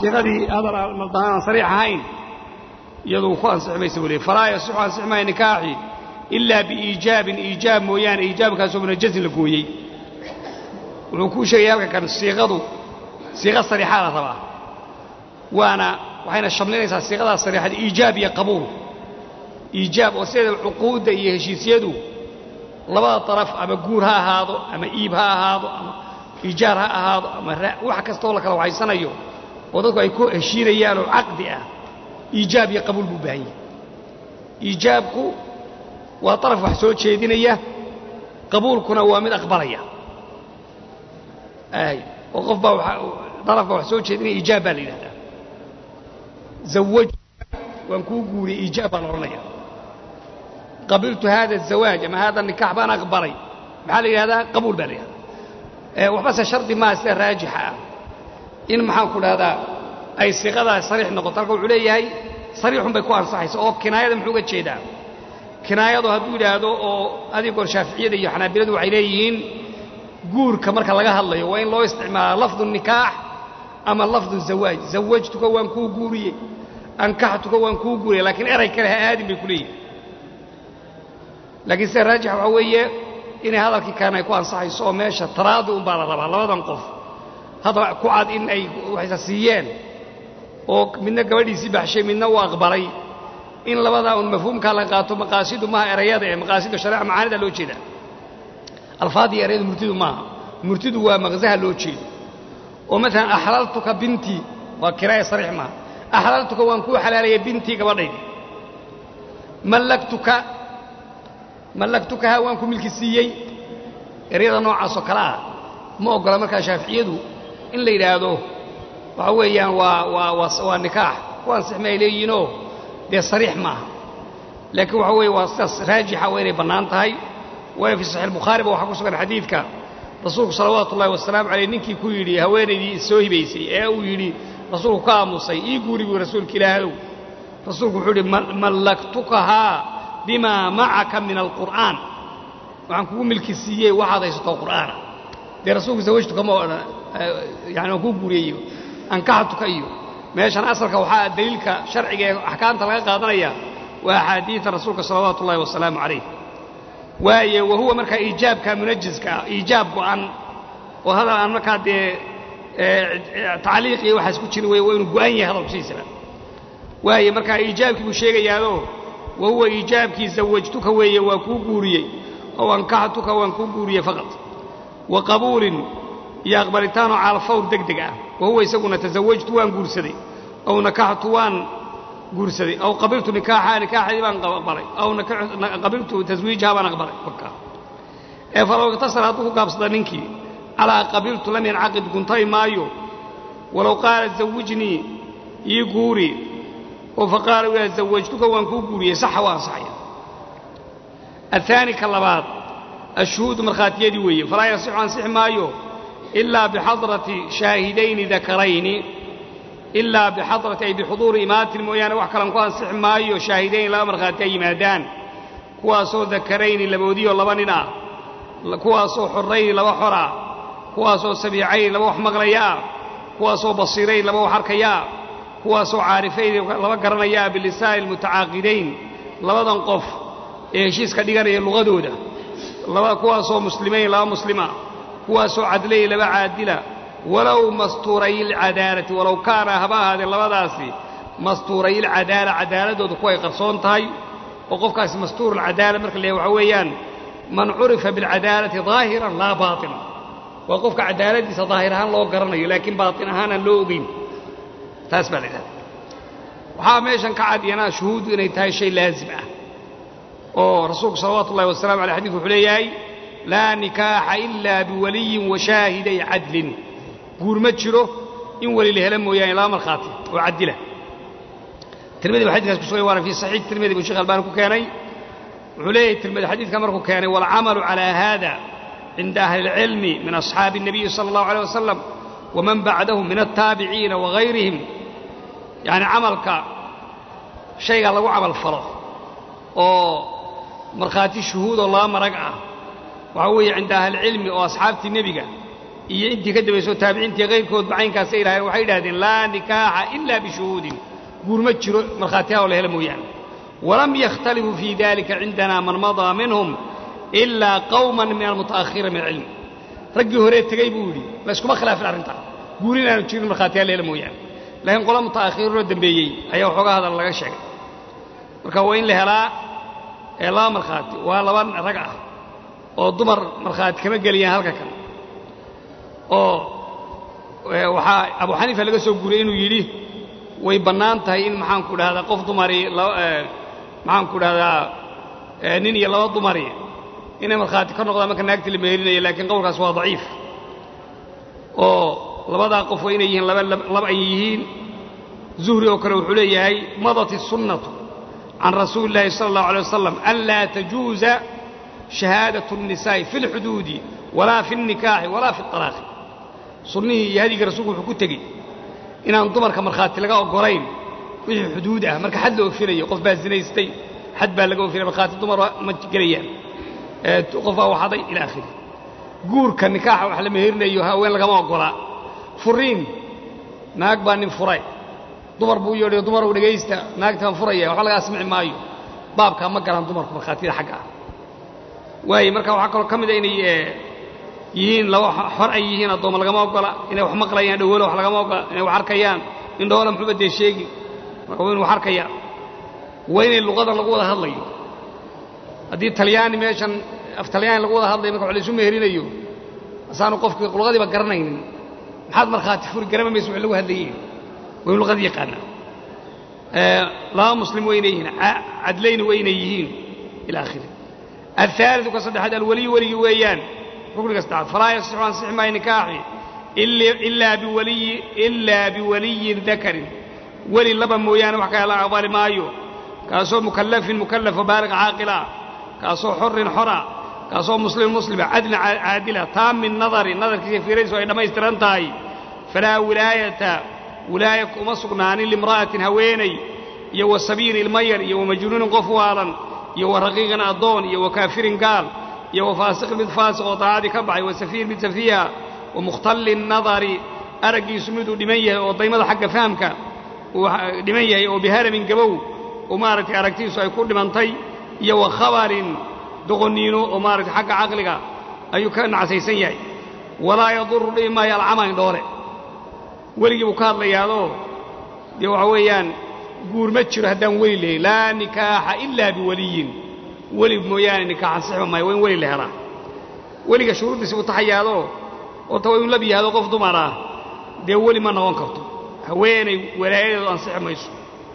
siiqadii hadal maldaan aan sariix ahayn iyadu ku ansixi maysa weliye falaa yasixu ansixi maayo nikaaxi ilaa biiijaabin iijaab mooyaane iijaabkaasoo munajazin la gooyey wuxuu kuu sheegaya halka kan siiqadu siiqa sariixaa la rabaa waana waxayna shamlinaysaa siiqadaas sariixada iijaab iyo qabuul iijaab oo sideeda cuquudda iyo heshiisyadu labada daraf ama guur ha ahaado ama iib ha ahaado ama iijaar ha ahaado ama wax kastaoo la kala waxaysanayo oo dadku ay ku heshiinayaan oo caqdi ah iijaab iyo qabuul buu baahan yahay iijaabku waa daraf wax soo jeedinaya qabuulkuna waa mid aqbalaya oo qof baa daraf baa wax soo jeedinaya iijaab baa la yidhahdaa zawaj waan kuu guuriyey iijaab baan odhanaya qabiltu hada azawaaj ama hada nikaax baan aqbalay maxaa la yidhahdaa qabuul baa la yidhahdaa waxbase shardi maaha sida raajixa ah in maxaan ku dhahdaa ay siiqadaas sariix noqoto halka wuxuu leeyahay sariixun bay ku ansaxaysa oo kinaayada muxuu uga jeedaa kinaayadu hadduu yidhaahdo oo adigoor shaaficiyada iyo xanaabiladu waxay leeyihiin guurka marka laga hadlayo waa in loo isticmaalaa lafdu nikaax ama lafdu zawaaj zawajtuka waan kuu guuriyey ankaxtuka waan kuu guuriyey laakiin eray kale ha aadin bay ku leeyihin laakiin sida raajix waxaa weeye inay hadalkii kaana ay ku ansaxayso oo meesha taraadi un baa la rabaa labadan qof hadal ku cad in ay waxaysa siiyeen oo midna gabadhiisii baxshay midna uu aqbalay in labadaa un mafhuumkaa la qaato maqaasidu maaha erayada ee maqaasidu shareeca macaanida loo jeeda alfaadii erayadu murtidu maaha murtidu waa maqsaha loo jeedo oo maalan axlaltuka bintii waa kiraaya sariix maaha axlaltuka waan kuu xalaalaya bintii gabadhaydi mallaktuka mallaktukaha waan ku milki siiyey eryada noocaasoo kale ah ma oggola markaa shaaficiyadu in la yidhaahdo waxa weeyaan waa waa waa waa nikaax ku ansixma ay leeyihiinoo dee sariix maaha laakiin waxa weeye waa sidaas raajixa waa inay bannaan tahay waayo fii saxiix bukhaariba waxaa ku sugan xadiidka rasuulku salawaatu ullahi wasalaamu caleyh ninkii ku yidhi haweenaydii soo hibaysay ee uu yidhi rasuulku ka aamusay ii guuri buu rasuulka ilaahadow rasuulku wuxuu yidhi mallaktukahaa bimaa macaka min alqur'aan waxaan kugu milki siiyey waxaad haysato qur'aana dee rasuulku zawajtuka ma odhan yani waan kuu guuriyeyo ankaxtuka iyo meeshan asalka waxaa daliilka sharciga ee axkaamta laga qaadanaya waa axaadiida rasuulka salawaatu ullahi wasalaamu calayh waaye wa huwa markaa iijaabka munajiska ah iijaab go'an oo hadal aan markaa dee tacliiq iyo waxaas ku jirin wey waa inuu go'an yahay hadalku sidiisaba waaye markaa iijaabkii buu sheegayaado wa huwa iijaabkii zawajtuka weeye waa kuu guuriyey ow ankaxtuka waan kuu guuriyey faqad wa qabuulin iyo aqbalitaanoo caalfawr deg deg ah wa huwa isaguna tasawajtu waan guursaday ow nakaxtu waan guursaday aw qabiltu nikaaxaa nikaaxadii baan aqbalay aw qabiltu taswiijaha baan aqbalay ee falow iktasara hadduu ku gaabsada ninkii calaa qabiltu lam yancaqid guntay maayo walow qaala zawijnii ii guuri oo faqaala yaa zawajtuka waan kuu guuriyey saxa waa ansaxaya aلثaani ka labaad ashuhuudu markhaatiyadii weeye falaa yasixu ansixi maayo ilaa bixadrati shaahidayni dakarayni ilaa bixadrati ay bixuduuri imaatin mooyaane wax kalan ku ansixi maayo shaahidayn laba markhaati ay yimaadaan kuwaasoo dakarayni laboodiyo laba nin ah kuwaasoo xorrayni laba xor ah kuwaasoo sabiicayni laba wax maqlaya ah kuwaasoo basiirayn laba wax arkaya ah kuwaasoo caarifayn laba garanaya ah bilisaani almutacaaqidayn labadan qof ee heshiiska dhiganaya luqadooda kuwaasoo muslimayn laba muslima kuwaasoo cadlayn laba caadila walow mastuurayilcadaalati walow kaana haba ahaadee labadaasi mastuurayilcadaala cadaaladooda kuway qarsoon tahay oo qofkaasi mastuurulcadaala marka la waxa weeyaan man curifa bilcadaalati daahiran laa baatinan waa qofka cadaaladiisa daahir ahaan loo garanayo laakiin baatin ahaan aan loo ogeyn taas baa la idhahda waxaa meeshan ka cadyanaa shuhuuddu inay tahay shay laazim ah oo rasuulku salawaatu ullahi wasalamu aley xadidku wuxuu leeyahay laa nikaaxa ilaa biwaliyin wa shaahiday cadlin guur ma jiro in weli la hela mooyaane laba markhaati oo cadila tirmidi ba xadikaas ku sugay waana fii saxiix tirmidi buu shekh albani ku keenay wuxuu leeyahay tirmidi xadiidka markuu keenay waalcamalu calaa haada cinda ahli اlcilmi min asxaabi الnabiyi salى اllahu alيه wasalam waman bacdahum min altaabiciina wagayrihim yacni camalka shayga lagu camal falo oo markhaati shuhuudoo laba marag ah waxaa weeye cinda ahlicilmi oo asxaabtii nebiga iyo intii ka dambaysoo taabiciintii kayrkoodba caynkaasay idhahdeen waxay idhahdeen laa nikaaxa ilaa bishuhuudin guur ma jiro markhaatiha oo la hela mooyaane walam yakhtalifuu fii dalika cindanaa man madaa minhum ilaa qawman min almuta'akhiriina min alcilmi raggii horee tegey buu yidhi layskuma khilaafin arrintaa guur inaanu jirin markhaatiha la hela mooyaane laakiin qola muta'akhiriinoo dambeeyey ayaa waxoogaa hadal laga sheegay marka waa in la helaa ee laba markhaati waa laba rag ah oo dumar markhaati kama geliyaan halka kan oo waxaa abu xaniifa laga soo guuriyey inuu yidhi way bannaan tahay in maxaanku dhahdaa qof dumari maxaanku dhahdaa nin iyo laba dumari inay markhaati ka noqdaan marka naagtii la meherinayo laakiin qowlkaas waa daciif oo labadaa qof waa inay yihiin laba ay yihiin zuhri oo kale wuxuu leeyahay madat الsunnatu can rasuuli اllahi salى اllahu alيه wasalam an laa tajuuza shahaadaة الnisaa'i fi اlxuduudi walaa fi الnikaaxi walaa fi اطalaaqi sunnihii iyo hadigii rasuulku wuxuu ku tegey inaan dumarka markhaati laga oggolayn wixii xuduud ah marka xad la ofinayo qof baa zinaystay xad baa laga ofinaya markhaati dumar ma gelayaan qof baa waxaday ila akhiri guurka nikaaxa wax la meherinayo haween lagama oggolaa furiin naag baa nin furay dumar buu yeedhay dumarow dhegaysta naagtaan furaya waxba lagaa samici maayo baabkaa ma galaan dumarku markhaatiyada xagga ah waaye marka waxaa kaloo ka mida inay yihiin laba xor ay yihiin addoomma lagama oggola inay wax maqlayaan dhawoolo wax lagama oggola inay wax arkayaan indhoola muxuuba dee sheegi marka waa inu wax arkaya waa inay luqadan lagu wada hadlayo haddii talyaani meeshan af talyaani lagu wada hadlayo marka wax laysu meherinayo asaanu qofkii luqadiiba garanaynin maxaad markhaati furi garama maysa wax lagu hadlayeen waa inu luqadii yaqaanaa laba muslim waa inay yihiin cadlayni waa inay yihiin ila akhiri الثالث كصدحات الولي ولي ويان ركن كصدحات فلا يصح أن صح ما نكاحي إلا, إلا بولي إلا بولي ذكر ولي لبن مويان وحكى الله عبال مايو كاسو مكلف مكلف وبالغ عاقلا كاسو حر حرا كاسو مسلم مسلم عدل عادلة تام النظر النظر كيف في رئيس وإنما يسترنتاي فلا ولاية ولاية مصقنان لامرأة هويني يو السبيل المير يو مجنون قفوالا iyo wa raqiiqan addoon iyo wa kaafirin gaal iyo wa faasiqin mid faasiq oo daacadii ka baxay wa safiir mid safiiha wa mukhtalli nadari araggiisu miduu dhiman yahay oo daymada xagga fahamka uu dhiman yahay oo biharamin gabow oo maaragtay aragtiisu ay ku dhimantay iyo wa khabarin doqonniino oo maaragtay xagga caqliga ayuu ka nacsaysan yahay walaa yaduru dhibi maayo alcama indhoole weligii buu ka hadlayaadoo dee waxa weeyaan guur ma jiro haddaan weli lahayn laa nikaaxa ilaa biwaliyin weli mooyaane nikaax ansixba maayo waa in weli la helaa weliga shuruuddiisi buu taxayaadoo oota waa inu lab yahado qof dumar ah dee weli ma noqon karto haweenay walaayadeedu ansixi mayso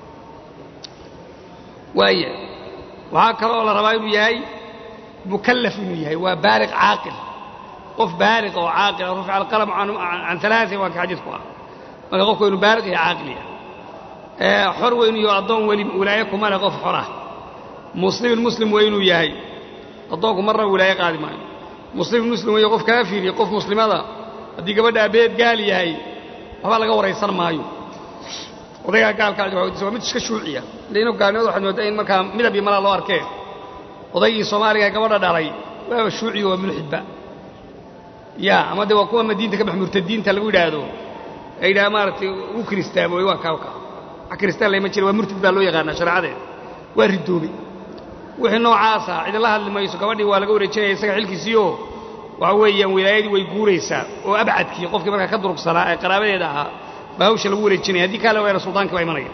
waaya waxaa kaloo la rabaa inuu yahay mukallaf inuu yahay waa baaliq caaqil qof baaliq oo caaqila rufica alqalam can alaain waa ka xadiidku ah marka qofku waa inu baaliq iyo caaqil yahay xor waa inuu yaho addoon weli wilaaye kuma leh qof xor ah muslimin muslim waa inuu yahay addoonku marna wilaaye qaadi maayo muslimin muslim weeye qof kaafir iyo qof muslimada haddii gabadha abeed gaal yahay waxba laga waraysan maayo odaygaa gaalka waa mid iska shuuciya leino gaalnimada waxaad moodaa in markaa midab iyo malaa loo arkee odaygii soomaaliga gabadha dhalay waaba shuuciyo waa mulxidba ya ama de waa kuwa madiinta ka bax murtadiinta lagu yidhaahdo ay yidhaha maaragtay u kiristaamoy waa kaawka kristaan lama jira waa murtid baa loo yaqaanaa shareecadeeda waa ridoobay wixii noocaasa cidila hadli mayso gabadhii waa laga wareejinaya isaga xilkiisiioo waxa weeyaan wilaayadii way guuraysaa oo abcadkii qofkii markaa ka durugsanaa ee qaraabadeeda ahaa baa hawsha lagu wareejinaya haddii kaale waana sultaankii baa imanaya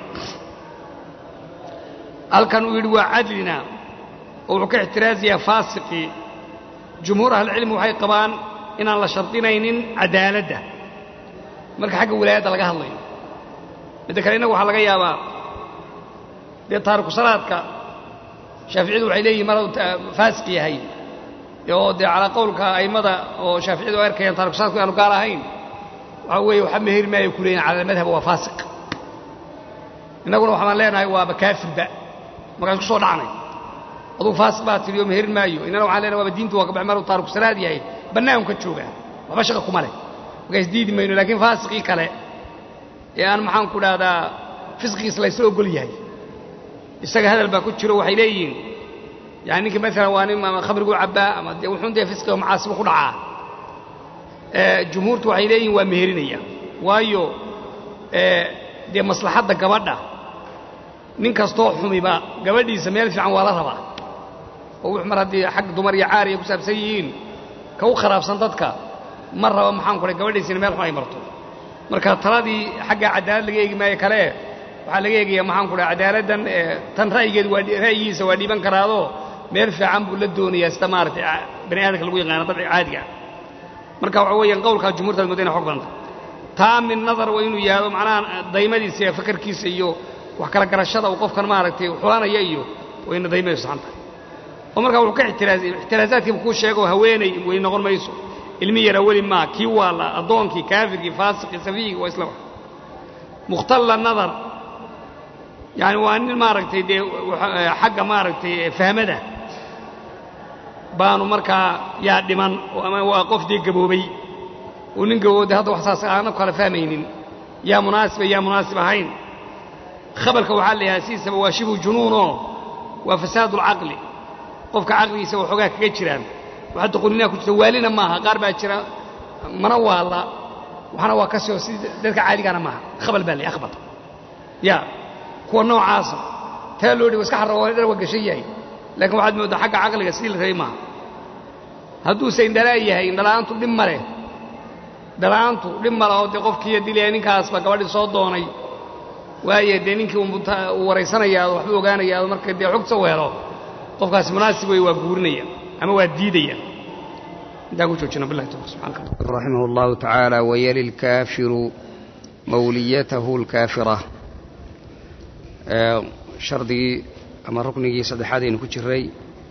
halkan uu yidhi waa cadlina oo wuxuu ka ixtiraasayaa faasiqii jumhuur ahlicilmi waxay qabaan inaan la shardinaynin cadaaladda marka xagga wilaayadda laga hadlayo midda kale innagu waxaa laga yaabaa dee taariku salaadka shaaficiyadu waxay leeyihin mar faasiq yahay oo dee calaa qowlka a'immada oo shaaficiyadu ay arkayaan taariku salaadku aanu gaal ahayn waxaa weeye waxa meheri maayo ku leeyihin cala almadhab waa faasiq innaguna waxaan leenahay waaba kaafirba markaas ku soo dhacnay aduu faasiq baa tidhi oo meherin maayo innana waxaan leenahay waaba diintu waa kabax maruu taariku salaad yahay bannaanku ka joogaa waxba shaqa kuma leh markaas diidi mayno laakiin faasiqii kale ee aan maxaan ku dhahdaa fisqigiis laysla ogol yahay isaga hadal baa ku jiro waxay leeyihiin yani ninkii maalan waa nin ama khamriguu cabbaa ama dee wuxuun dee fisqiga macaasibu ku dhacaa jumhuurtu waxay leeyihin waa meherinaya waayo dee maslaxadda gabadha nin kastoo xumiba gabadhiisa meel fiican waa la rabaa oo wux mar haddii xag dumar iyo caariya ku saabsan yihiin ka u kharaabsan dadka ma raba maxaan ku gabadhiisina meel xun ay marto marka taladii xagga cadaalad laga eegi maayo kale waxaa laga eegaya maxaan ku dhaha cadaaladdan tan ra'yigeed waa ra'yigiisa waa dhiiban karaadoo meel fiican buu la doonayaa sida maaragtay bani aadamka lagu yaqaano dabci caadiga ah marka waxa weeyaan qowlkaa jumhuurtaad mooda ina xog badanta taa min nadar waa inuu yaado macnaha daymadiisa iyo fakarkiisa iyo wax kala garashada uu qofkan maaragtay xulanaya iyo waa ina daymaydu saxan tahay oo markaa wuxuu ka ixtiraazay ixtiraazaadkiiba kuu sheego haweenay way noqon mayso ilmi yara weli maa kii waala addoonkii kaafirkii faasiqii safiyigii waa isla wax mukhtalla nadar yani waa nin maaragtay dee xagga maaragtay fahmada baanu markaa yaa dhiman ama waa qof dee gaboobay uu nin gabooday hadda wax saas aana kala fahmaynin yaa munaasiba yaa munaasib ahayn khabarka waxaa la yidhaha sidiisaba waa shibu junuunoo waa fasaadu alcaqli qofka caqligiisa waxoogaa kaga jiraan waxa doqoninaa ku jirta waalina maaha qaar baa jira mana waala waxna waa ka soo si dadka caadigaana maaha khabal baa la akhbar ya kuwa noocaasa taa loo dhigo iska xarrago dhar waa gashan yahay laakiin waxaad mooddaa xagga caqliga sidii la rabay maaha hadduuse indhalaa yahay indhala'aantu dhib ma leh indhala'aantu dhib ma leh oo dee qofkiiyo dilaya ninkaasba gabadhii soo doonay waaye dee ninkii uu waraysanayaa waxbuu ogaanayaa marka dee xogta u helo qofkaasi munaasib wey waa guurinaya ama waa diidaya intaan ku joojina billahi tawfiq subxaanaka رحمه الله تعالى ويلي الكافر موليته الكافرة شردي أما ركني صدحاتين كجري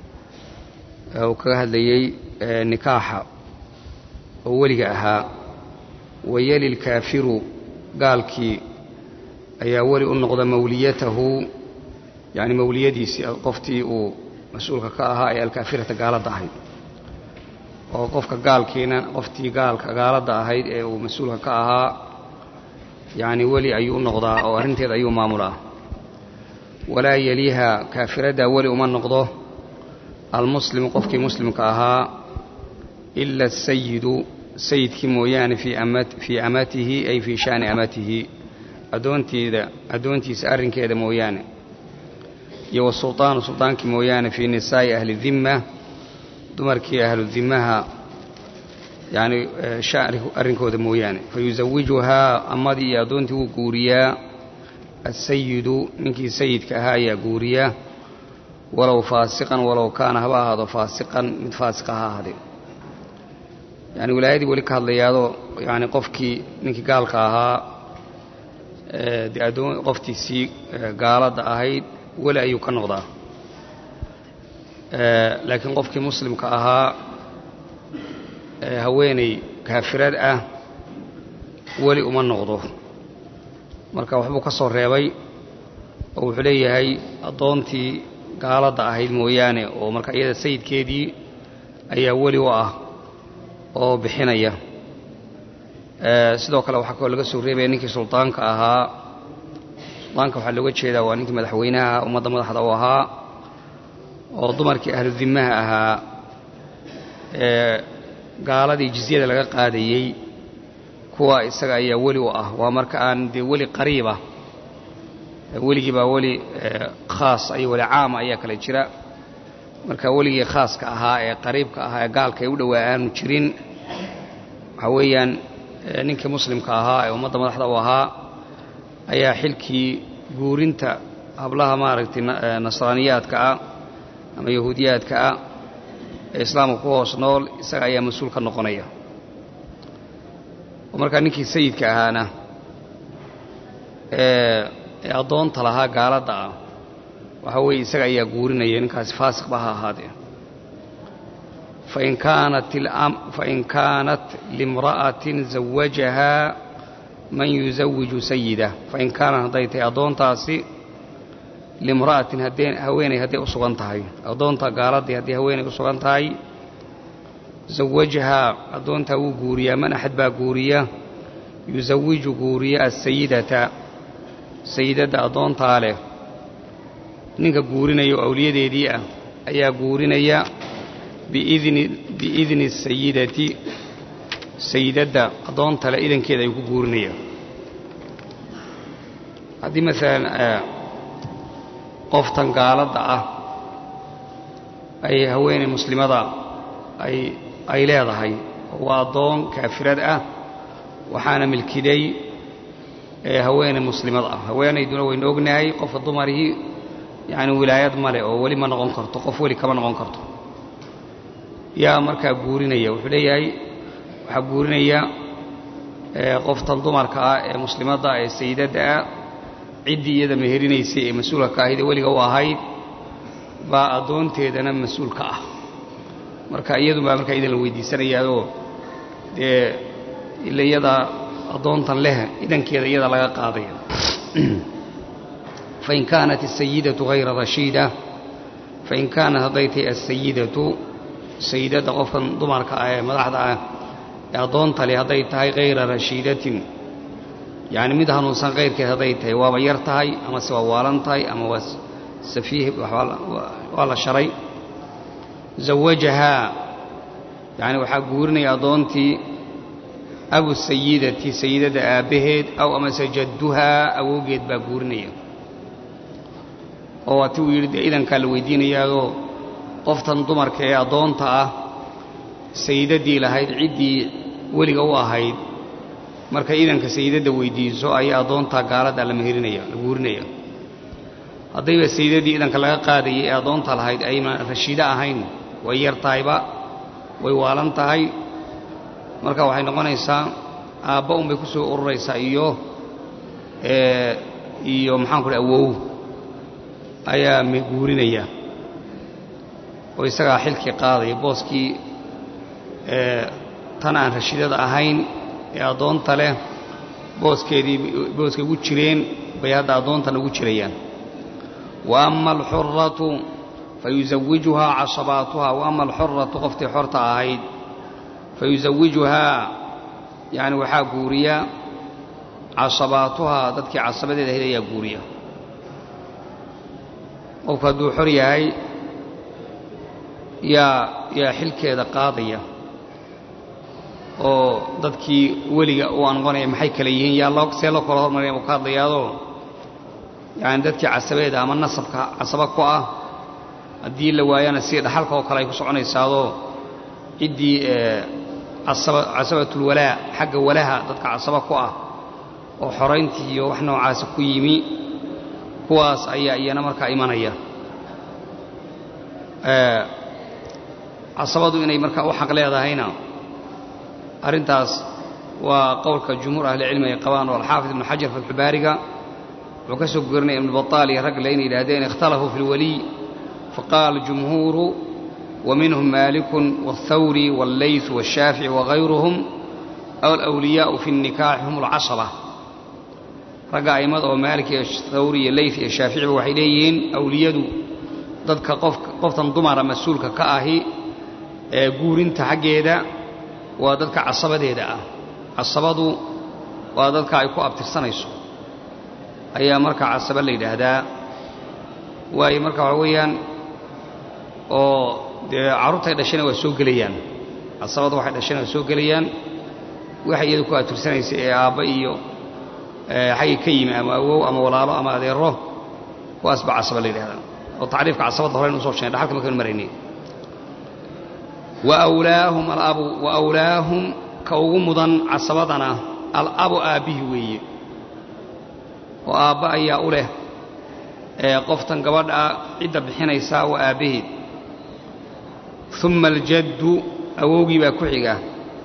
وكهد لي نكاح أولي أها ويلي الكافر قال كي أي أولي النقض موليته يعني موليدي قفتي ومسؤولك كأها أي الكافرة قالت أهيد oo qofka gaalkiina qoftii gaalka gaaladda ahayd ee uu mas-uulka ka ahaa yacni weli ayuu u noqdaa oo arrinteeda ayuu maamulaa walaa yeliiha kaafiradda weli uma noqdo almuslimu qofkii muslimka ahaa ila asayidu sayidkii mooyaane fii amatihi ay fii shaani amatihi addoonteeda addoontiisa arrinkeeda mooyaane iyo wasultaanu sultaankii mooyaane fii nisaa'i ahli dimma dumarkii ahlu dimaha yani arrinkooda mooyaane fayusawijuhaa amadii iyo addoontii wuu guuriyaa asayidu ninkii sayidka ahaa ayaa guuriya walow faasiqan walow kaana haba ahaado faasiqan mid faasiqa ha ahaadee yani wilaayadii weli ka hadlayaadoo yani qofkii ninkii gaalka ahaa de addoon qoftiisii gaaladda ahayd weli ayuu ka noqdaa laakiin qofkii muslimka ahaa haweeney kaafirad ah weli uma noqdo marka waxbuu ka soo reebay oo wuxuu leeyahay addoontii gaaladda ahayd mooyaane oo marka iyada sayidkeedii ayaa weli u ah oo bixinaya sidoo kale waxaa kaloo laga soo reebaya ninkii suldaanka ahaa suldaanka waxaa looga jeedaa waa ninkii madaxweynaha ummadda madaxda u ahaa oo dumarkii ahlu dimaha ahaa ee gaaladii jizyada laga qaadayey kuwa isaga ayaa weli u ah waa marka aan dee weli qariiba weligii baa weli khaas iyo weli caama ayaa kale jira marka weligii khaaska ahaa ee qariibka ahaa ee gaalka ay u dhowaa aanu jirin waxaa weeyaan ninkii muslimka ahaa ee ummadda madaxda u ahaa ayaa xilkii guurinta hablaha maaragtay nasraaniyaadka ah ama yahuudiyaadka ah ee islaamka ku hoos nool isaga ayaa mas-uul ka noqonaya oo markaa ninkii sayidka ahaana ee addoonta lahaa gaaladda ah waxaa weeye isaga ayaa guurinaya ninkaasi faasiqba ha ahaadee fain kaanat fain kaanat limra'atin zawajahaa man yusawiju sayida fain kaanat hadday tahay addoontaasi limra'atin haddee haweenay hadday u sugan tahay addoonta gaaladdii haddii haweenay u sugan tahay zawajahaa addoontaa wuu guuriyaa man axad baa guuriya yusawiju guuriya asayidata sayidadda addoontaa leh ninka guurinaya oo awliyadeedii ah ayaa guurinaya biidni biidni sayidati sayidadda addoontale idankeeda ayuu ku guurinaya haddii maalan qoftan gaaladda ah ay haweeney muslimada ay ay leedahay waa addoon kaafirad ah waxaana milkiday haweeney muslimad ah haweenayduna waynu ognahay qofka dumarihii yacni wilaayad male oo weli ma noqon karto qof weli kama noqon karto yaa markaa guurinaya wuxuu leeyahay waxaa guurinaya qoftan dumarka ah ee muslimadda ee sayidadda ah ciddii iyada meherinaysay ee mas-uulka ka ahayd ee weliga u ahayd baa addoonteedana mas-uulka ah marka iyadun baa markaa idan la weydiisanayaayoo dee ila iyada addoontan leh idankeeda iyada laga qaadaya fain kaanat asayidatu hayra rashiida fain kaanat hadday tahay asayidatu sayidadda qofkan dumarka ah ee madaxda ah ee addoonta leh hadday tahay hayra rashiidatin yacni mid hanuunsan kayrkeed hadday tahay waaba yar tahay ama se waa waalan tahay ama waa safiih waa la sharay zawajahaa yacni waxaa guurinaya addoontii abu sayidati sayidadda aabbaheed aw amase jadduhaa awowgeed baa guurinaya oo waati uu yidhi dee idankaa la weydiinayaadoo qoftan dumarka ee addoonta ah sayidaddii lahayd ciddii weliga u ahayd markay idanka sayidadda weydiiso ayaa addoontaa gaaladda la meherinaya la guurinaya haddayba sayidaddii idanka laga qaadayay ee addoonta lahayd ayna rashiido ahayn way yar tahayba way waalan tahay marka waxay noqonaysaa aabba unbay ku soo ururaysaa iyo iyo maxaan ku dha awow ayaa guurinaya oo isagaa xilkii qaadaya booskii tan aan rashiidada ahayn ee addoonta leh booskeedii booskay ugu jireen bay hadda addoontan ugu jirayaan wa ama alxuratu fayusawijuhaa casabaatuhaa wa ama alxuratu qoftii xorta ahayd fayusawijuhaa yacni waxaa guuriya casabaatuhaa dadkii casabadeeda ahayd ayaa guuriya qofku hadduu xor yahay yaa yaa xilkeeda qaadaya oo dadkii weliga u anqonaya maxay kale yihiin yaa loo see loo kala hormaraya uu ka hadlayaadoo yacani dadkii casabeeda ama nasabka casaba ku ah haddii la waayana si dhaxalka oo kale ay ku soconaysaadoo ciddii casabatulwalaa xagga walaha dadka casaba ku ah oo xorayntii iyo wax noocaasa ku yimi kuwaas ayaa iyana markaa imanaya casabadu inay markaa u xaq leedahayna arrintaas waa qowlka jumhuur ahlicilmi ay qabaan oo alxaafid ibnu xajar fatxubaariga wuxuu ka soo gurinaya ibnu bataal iyo ragle inay yidhahdeen ikhtalafuu fi lwaliy faqaala jumhuuru ومنهم مالك والثوري والليث والشافعي وغيرهم أو الأولياء في النكاح هم العصبة رقا أيمد ومالك الثوري الليث الشافعي وحيديين أولياء dadka qoftan dumara mas-uulka ka ahi ee guurinta xaggeeda waa dadka casabadeeda ah casabadu waa dadka ay ku abtirsanayso ayaa marka casaba la yidhaahdaa waayo marka waxa weeyaan oo dee carruurtay dhashayna waa soo gelayaan casabadu waxay dhashayna waa soo gelayaan waxay iyadu ku abtirsanaysay ee aabba iyo xaggay ka yimi ama awow ama walaalo ama adeero kuwaas baa casaba la yidhahdaa oo tacriifka casabadda horeyn usoo sheegay dhaxalka markaynu maraynay waawlaahum alabu wa awlaahum ka ugu mudan casabadana alabu aabbihi weeye oo aabba ayaa u leh ee qoftan gabadha cidda bixinaysaa waa aabbaheed uma aljaddu awowgii baa ku xiga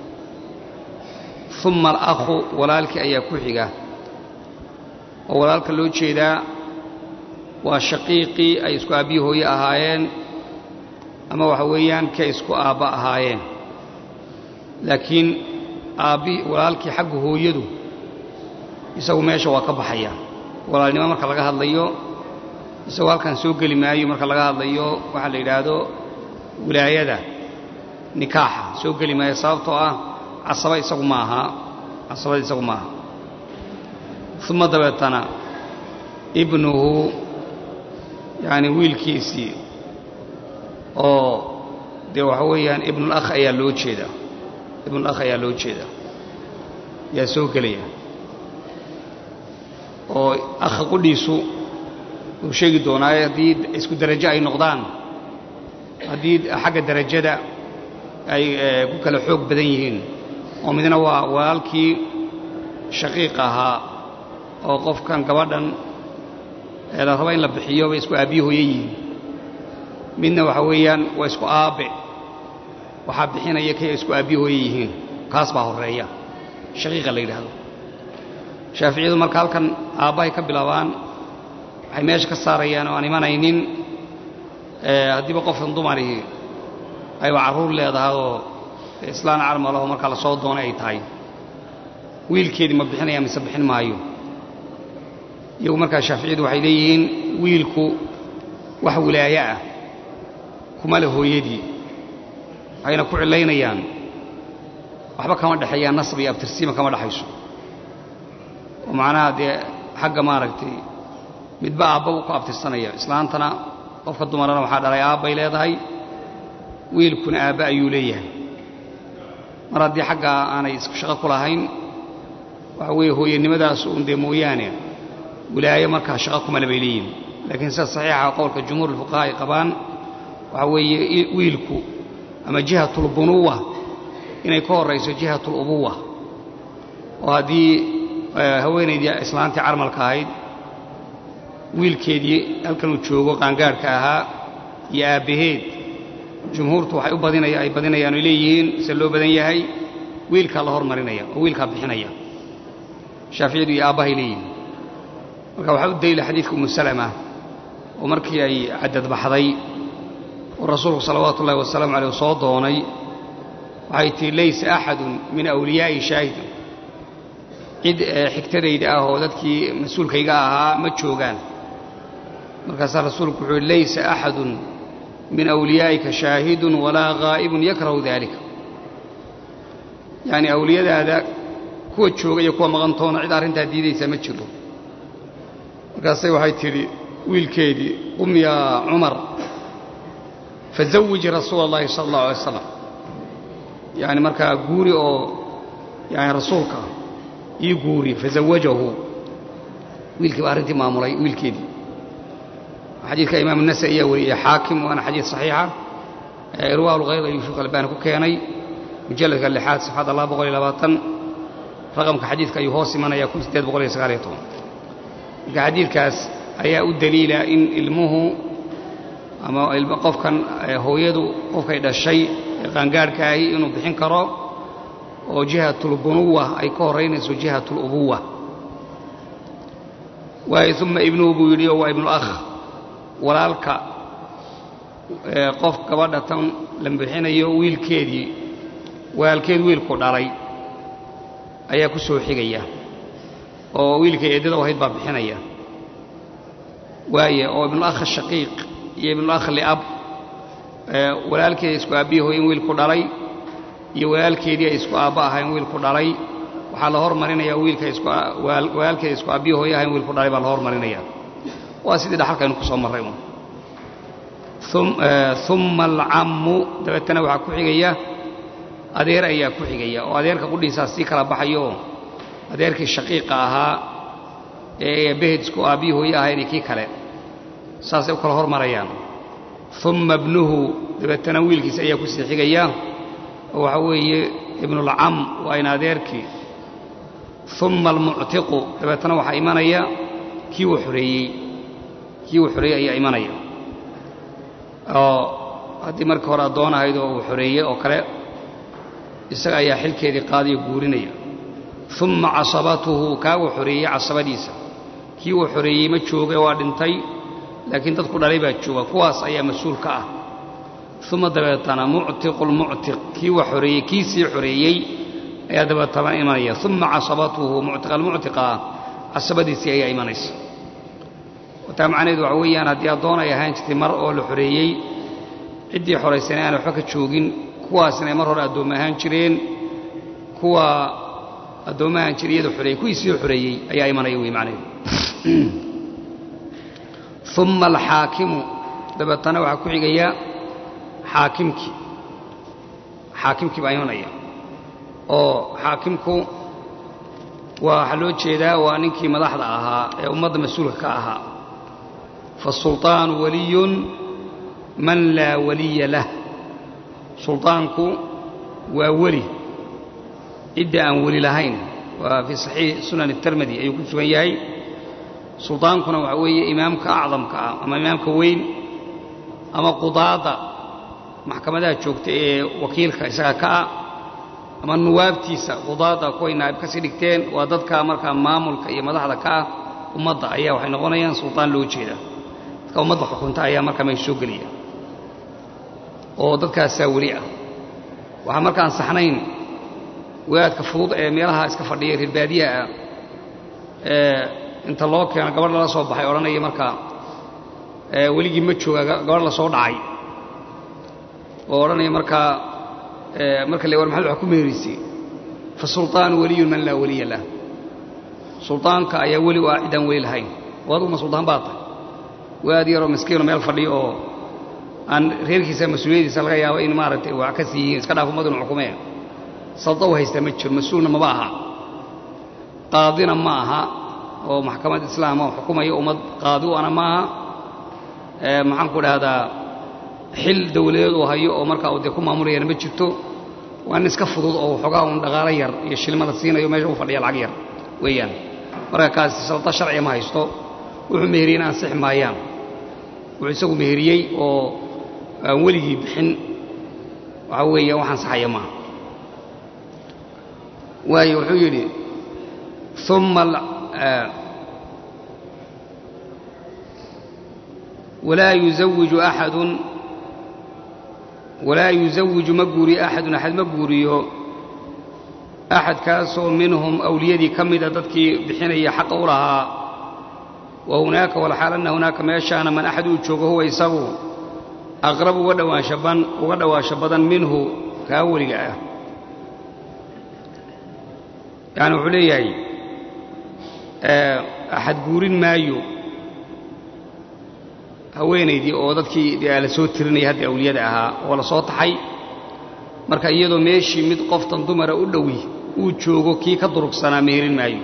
uma alakhu walaalkii ayaa ku xiga oo walaalka loo jeedaa waa shaqiiqii ay isku aabbiyi hooye ahaayeen ama waxa weeyaan kay isku aabba ahaayeen laakiin aabbi walaalkii xagga hooyadu isagu meesha waa ka baxaya walaalnimo marka laga hadlayo isagoo halkan soo geli maayo marka laga hadlayo waxaa la yidhaahdo wilaayada nikaaxa soo geli maayo sababtoo ah casaba isagu ma aha casabada isagu ma aha uma dabeetana ibnuhu yacni wiilkiisii oo dee waxa weeyaan ibnulakh ayaa loo jeedaa ibnulakh ayaa loo jeeda yaa soo gelaya oo akha qudhiisu uu sheegi doonaaye haddii isku derajo ay noqdaan haddii xagga derajada ay ku kala xoog badan yihiin oo midna waa walaalkii shaqiiq ahaa oo qofkan gabadhan ee la raba in la bixiyo bay isku aabbiyi hooye yihiin midna waxa weeyaan waa isku aabbe waxaa bixinaya kay isku aabbiyi hooye yihiin kaas baa horreeya shaqiiqa la yidhaahdo shaaficiyadu marka halkan aabbahay ka bilaabaan waxay meesha ka saarayaan oo aan imanaynin haddiiba qofkan dumarihii ayba carruur leedahay oo islaan carmalaho markaa la soo doonay ay tahay wiilkeedii ma bixinaya mise bixin maayo iyagu markaa shaaficiyadu waxay leeyihiin wiilku wax wilaaye ah kuma le hooyadii waxayna ku cilaynayaan waxba kama dhexeeyaan nasab iyo abtirsiima kama dhexayso oo macnaha dee xagga maaragtay midba aabba uu ku abtirsanaya islaantana qofka dumarana waxaa dhalay aabbay leedahay wiilkuna aabba ayuu leeyahay mar haddii xaggaa aanay isku shaqo ku lahayn waxa weeye hooyanimadaas uun dee mooyaane wilaaye markaa shaqo kumale bay leeyihin laakiin sida saxiixa qowlka jumhuur ulfuqaha ay qabaan waxa weeye wiilku ama jihatulbunuwa inay ka horrayso jihatulubuwa oo haddii haweenaydii islaantii carmalka ahayd wiilkeedii halkan uu joogo qaangaadhka ahaa iyo aabbaheed jumhuurtu waxay u badinaya ay badinayaan oy leeyihiin se loo badan yahay wiilkaa la hormarinaya oo wiilkaa bixinaya shaaficiyadu iyo aabbahay leeyihiin marka waxaa u daliila xadiidka umu salama oo markii ay cadadbaxday oo rasuulku salawaatu ullahi wasalaamu caleyh soo doonay waxay tihi laysa axadun min awliyaa'i shaahidun cid xigtadayda ah oo dadkii mas-uulkayga ahaa ma joogaan markaasaa rasuulku wuxuu yihi laysa axadun min awliyaa'ika shaahidun walaa ghaa'ibun yakrahu daalika yacni awliyadaada kuwa jooga iyo kuwa maqantoona cid arrintaa diidaysaa ma jiro markaasay waxay tidhi wiilkeedii qum yaa cumar fazawiji rasuula allahi sala allahu alay slam yacni markaa guuri oo yani rasuulka ii guuri fazawajahu wiilkii baa arrintii maamulay wiilkeedii xadiidka imaam النasai ayaa wariyey xaakim waana xadiid صaxiixa irwaa lkhayr ayuu sheekh albani ku keenay mujalladka lixaad safxadda laba boqol iyo labaatan raqamka xadiidka ayuu hoos imanaya kun sideed boqol iyo sagaal iyo toban marka xadiidkaas ayaa u daliila in ilmuhu ama qofkan hooyadu qofkay dhashay ee qaangaadhka ahi inuu bixin karo oo jihatulbunuwa ay ka horraynayso jihatulubuwa waayo uma ibnuhu buu yidhi oo waa ibnuakh walaalka qof gabadha tan la bixinayo wiilkeedii walaalkeed wiilku dhalay ayaa ku soo xigaya oo wiilkay eeddada u ahayd baa bixinaya waaye oo ibnuakh shaqiiq iyo ibnuakh liab walaalkeeda isku aabbihi hooyen wiilku dhalay iyo walaalkeedii ay isku aabba ahayn wiilku dhalay waxaa la hormarinaya wiilka walaalkeeda isku aabbihi hooye ahayn wiilku dhalay baa la hormarinaya waa sidii dhaxalkaynu ku soo marray un umma alcammu dabeetana waxaa ku xigaya adeer ayaa ku xigaya oo adeerka qudhiisaas sii kala baxayooo adeerkii shaqiiqa ahaa ee behed isku aabbihi hooye ahayn iyo kii kale saasay u kala hormarayaan umma ibnuhu dabeetana wiilkiisa ayaa ku sii xigaya oo waxaa weeye ibnulcam waa in adeerkii umma almuctiqu dabeetana waxaa imanaya kii uu xoreeyey kii uu xoreeyey ayaa imanaya oo haddii markii hore addoon ahayd oo uu xoreeyey oo kale isaga ayaa xilkeedii qaadiyo guurinaya umma casabatuhu kaa uu xoreeyey casabadiisa kii uu xoreeyey ma jooga waa dhintay laakiin dadku dhalay baa jooga kuwaas ayaa mas-uul ka ah uma dabeetana muctiqu lmuctiq kii uu xoreeyey kii sii xoreeyey ayaa dabeetana imanaya uma casabatuhu muctiqa almuctiqa casabadiisii ayaa imanaysa taa macnaheedu waxa weeyaan haddii addoon ay ahaan jirtay mar oo la xoreeyey ciddii xoraysana aan waxba ka joogin kuwaasna mar hore addoomma ahaan jireen kuwa addoomma ahaan jira iyada xoreeyey kuwii sii xoreeyey ayaa imanaya wey macnaheedu uma alxaakimu dabeetana waxaa ku xigaya xaakimkii xaakimkii baa imanaya oo xaakimku waa waxaa loo jeedaa waa ninkii madaxda ahaa ee ummadda mas-uulka ka ahaa fasulطaanu waliyun man laa waliya lah sulطaanku waa weli cidda aan weli lahayn waa fii saxiix sunan الtirmidi ayuu ku sugan yahay sulطaankuna waxaa weeye imaamka acdamka ah ama imaamka weyn ama qudaada maxkamadaha joogta ee wakiilka isaga ka ah ama nuwaabtiisa qudaada kuway naa'ib ka sii dhigteen waa dadka markaa maamulka iyo madaxda ka ah ummadda ayaa waxay noqonayaan sulطaan loo jeeda dadka ummadda xukunta ayaa markaa meesha soo gelaya oo dadkaasaa weli ah waxaa markaan saxnayn wadaadka fudud ee meelaha iska fadhiya reer baadiyaha ah ee inta loo keeno gabadh lala soo baxay odhanaya markaa weligii ma jooga gabadh la soo dhacay oo odhanaya markaa marka le war maxaad wax ku meeraysay fa sulطaanu waliyun man laa waliya lah sulطaanka ayaa weli u ah cidaan weli lahayn oo aduguma sulطaan baa tahay waad yaroo miskiino meel fadhiyo oo aan reerkiisa mas-uuliyadiisa laga yaabo in maaragtay wax ka sii yihiin iska dhaaf ummadunu xukumeen salda u haystaa ma jiro mas-uulna maba aha qaadina ma aha oo maxkamad islaama oo xukumaya ummad qaadi u ana ma aha maxaan ku dhahdaa xil dawladeed uu hayo oo markaa uu dee ku maamulayana ma jirto waa nin iska fudud oo waxoogaa un dhaqaalo yar iyo shilma la siinayo meesha u fadhiya lacag yar weeyaan marka kaasi salda sharciga ma haysto wuxuu meheriyeyna ansixi maayaan wuxuu isagu meheriyey oo aan weligii bixin waxaa weeya wax ansaxaya maaha waayo wuxuu yidhi uma walaa yuzawiju axadun walaa yuzawiju ma guuriyo axadun axad ma guuriyo axadkaasoo minhum awliyadii ka mida dadkii bixinaya xaqa u lahaa wa hunaaka walxaal anna hunaaka meeshaana man axad uu joogo huwa isagu aqrab uga dhawaanshaban uga dhawaansho badan minhu kaa weliga ah yacani wuxuu leeyahay axad guurin maayo haweenaydii oo dadkii dee la soo tirinaya haddii awliyada ahaa oo la soo taxay marka iyadoo meeshii mid qoftan dumara u dhowi uu joogo kii ka durugsanaa meherin maayo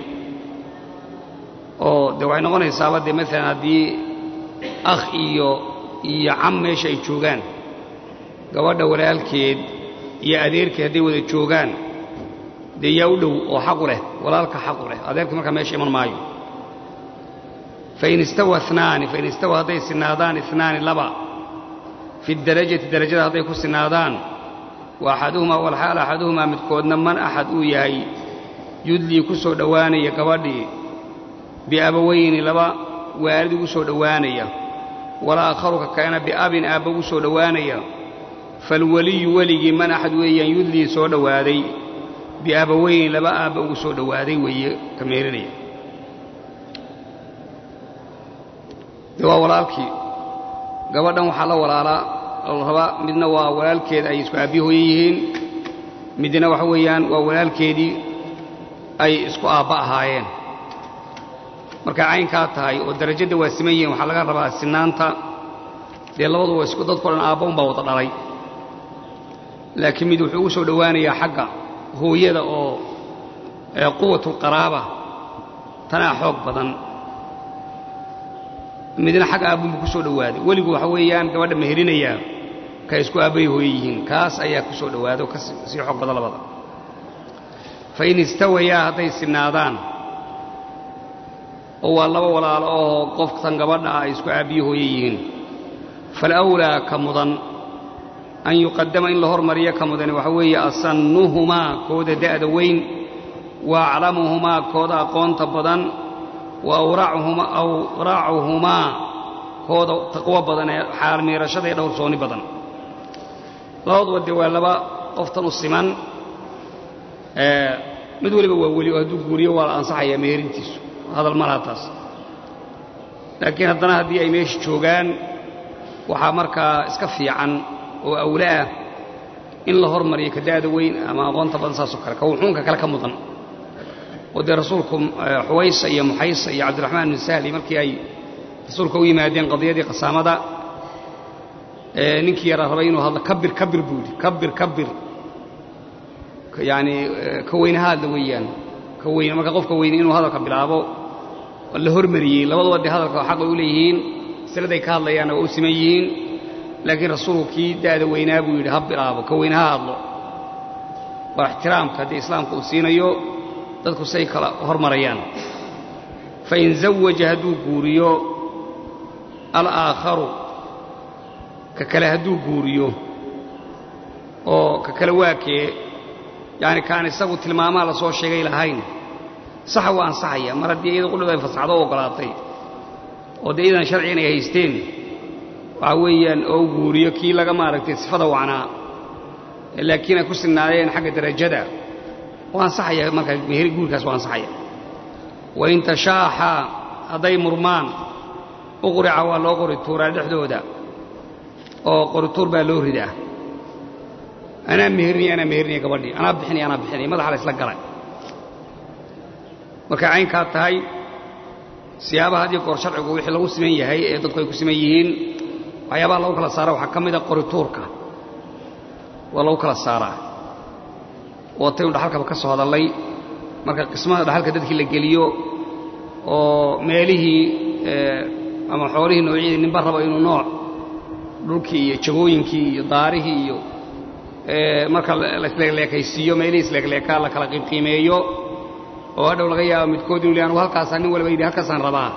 oo dee waxay noqonaysaaba dee maalan haddii akh iyo iyo cam meesha ay joogaan gabadha walaalkeed iyo adeerkeed hadday wada joogaan dee yaa u dhow oo xaqu leh walaalka xaqu leh adeerkii markaa meesha iman maayo fain istawa inaani fain istawa hadday sinaadaan inaani laba fi darajati darajada hadday ku sinaadaan wa axaduhumaa walxaal axaduhumaa midkoodna man axad uu yahay yudlii ku soo dhowaanaya gabadhii biabawayni laba waalid ugu soo dhowaanaya walaakharu ka kalena biabin aabba ugu soo dhowaanaya falweliyu weligii man axad weeyaan yudlii soo dhowaaday biabawayni laba aabba ugu soo dhowaaday weeye ka meerinaya dee waa walaalkii gabadhan waxaa la walaalaa la rabaa midna waa walaalkeed ay isku aabbiyi hooye yihiin midna waxa weeyaan waa walaalkeedii ay isku aabba ahaayeen markay caynkaa tahay oo darajadda waa siman yihiin waxaa laga rabaa sinaanta dee labadu waa isku dadko dhan aabba unbaa wada dhalay laakiin mid wuxuu ugu soo dhowaanayaa xagga hooyada oo quwatulqaraaba tanaa xoog badan midna xagga aabbunbu ku soo dhowaaday weligu waxa weeyaan gabadha meherinayaa ka isku aabbay hooye yihiin kaas ayaa ku soo dhowaada oo ka sii xoog badan labada fa in istawayaa hadday sinaadaan oo waa laba walaalo oo qoftan gabadha ah ay isku aabbiyi hooye yihiin falawlaa ka mudan an yuqadama in la hormariyo ka mudani waxa weeye asannuhumaa kooda da'da weyn wa aclamuhumaa kooda aqoonta badan wa awraacuhumaa kooda taqwo badan ee xaalmiirashada iyo dhowrsoonni badan labaduba dee waa laba qoftan u siman mid waliba waa weli oo hadduu guuriyo waa la ansaxayaa meerintiisu hadal malaha taas laakiin haddana haddii ay meesha joogaan waxaa markaa iska fiican oo awla ah in la hormariyo ka da'da weyn ama aqoonta badan saasoo kale ka wuxuunka kale ka mudan oo dee rasuulku xuwaysa iyo muxaysa iyo cabdiraxmaan bin sahli markii ay rasuulka u yimaadeen qadiyadii qasaamada ninkii yaraa rabay inuu hadlo kabir kabir buu yidhi kabir kabir yacni ka weynahaadla weeyaan ka weyne marka qofka weyne inuu hadalka bilaabo la hormariyey labadaba dee hadalka xaq bay u leeyihiin masaladay ka hadlayaanna waa u siman yihiin laakiin rasuulku kii da'da weynaa buu yidhi ha bilaabo ka weyne ha hadlo waa ixtiraamka haddii islaamka uu siinayo dadku say kala hormarayaan fain zawaja hadduu guuriyo alaaakharu ka kale hadduu guuriyo oo ka kale waakee yacni kaan isagu tilmaamaha la soo sheegay lahayn saxa waa ansaxaya mar haddii iyada qudhib ay fasaxdo o oggolaatay oo dee iyadan sharci inay haysteen waxaa weeyaan oo u guuriyo kii laga maaragtay sifada wacnaa laakiin ay ku sinnaadeen xagga darajada waa ansaxaya markaa guurkaas waa ansaxaya wain tashaaxa hadday murmaan uqrica waa loo qori tuuraa dhexdooda oo qorituur baa loo ridaa anaa meherniya anaa meherniya gabadhii anaa bixinaya anaa bixinaya madaxa la isla galay markay caynkaa tahay siyaabaha had iyo goor sharcigu wixii lagu siman yahay ee dadku ay ku siman yihiin waxyaabaha lagu kala saara waxaa ka mida qorituurka waa lagu kala saaraa wataynu dhaxalkaba ka soo hadallay marka qismada dhaxalka dadkii la geliyo oo meelihii ama xoolihii noocyadii ninba raba inuu nooc dhulkii iyo jagooyinkii iyo daarihii iyo marka laisleekleekaysiiyo meelihii isleekleekaa la kala qiimqiimeeyo oo hadhow laga yaabo midkood inu li anugu halkaasaa nin walba yidhi halkaasaan rabaa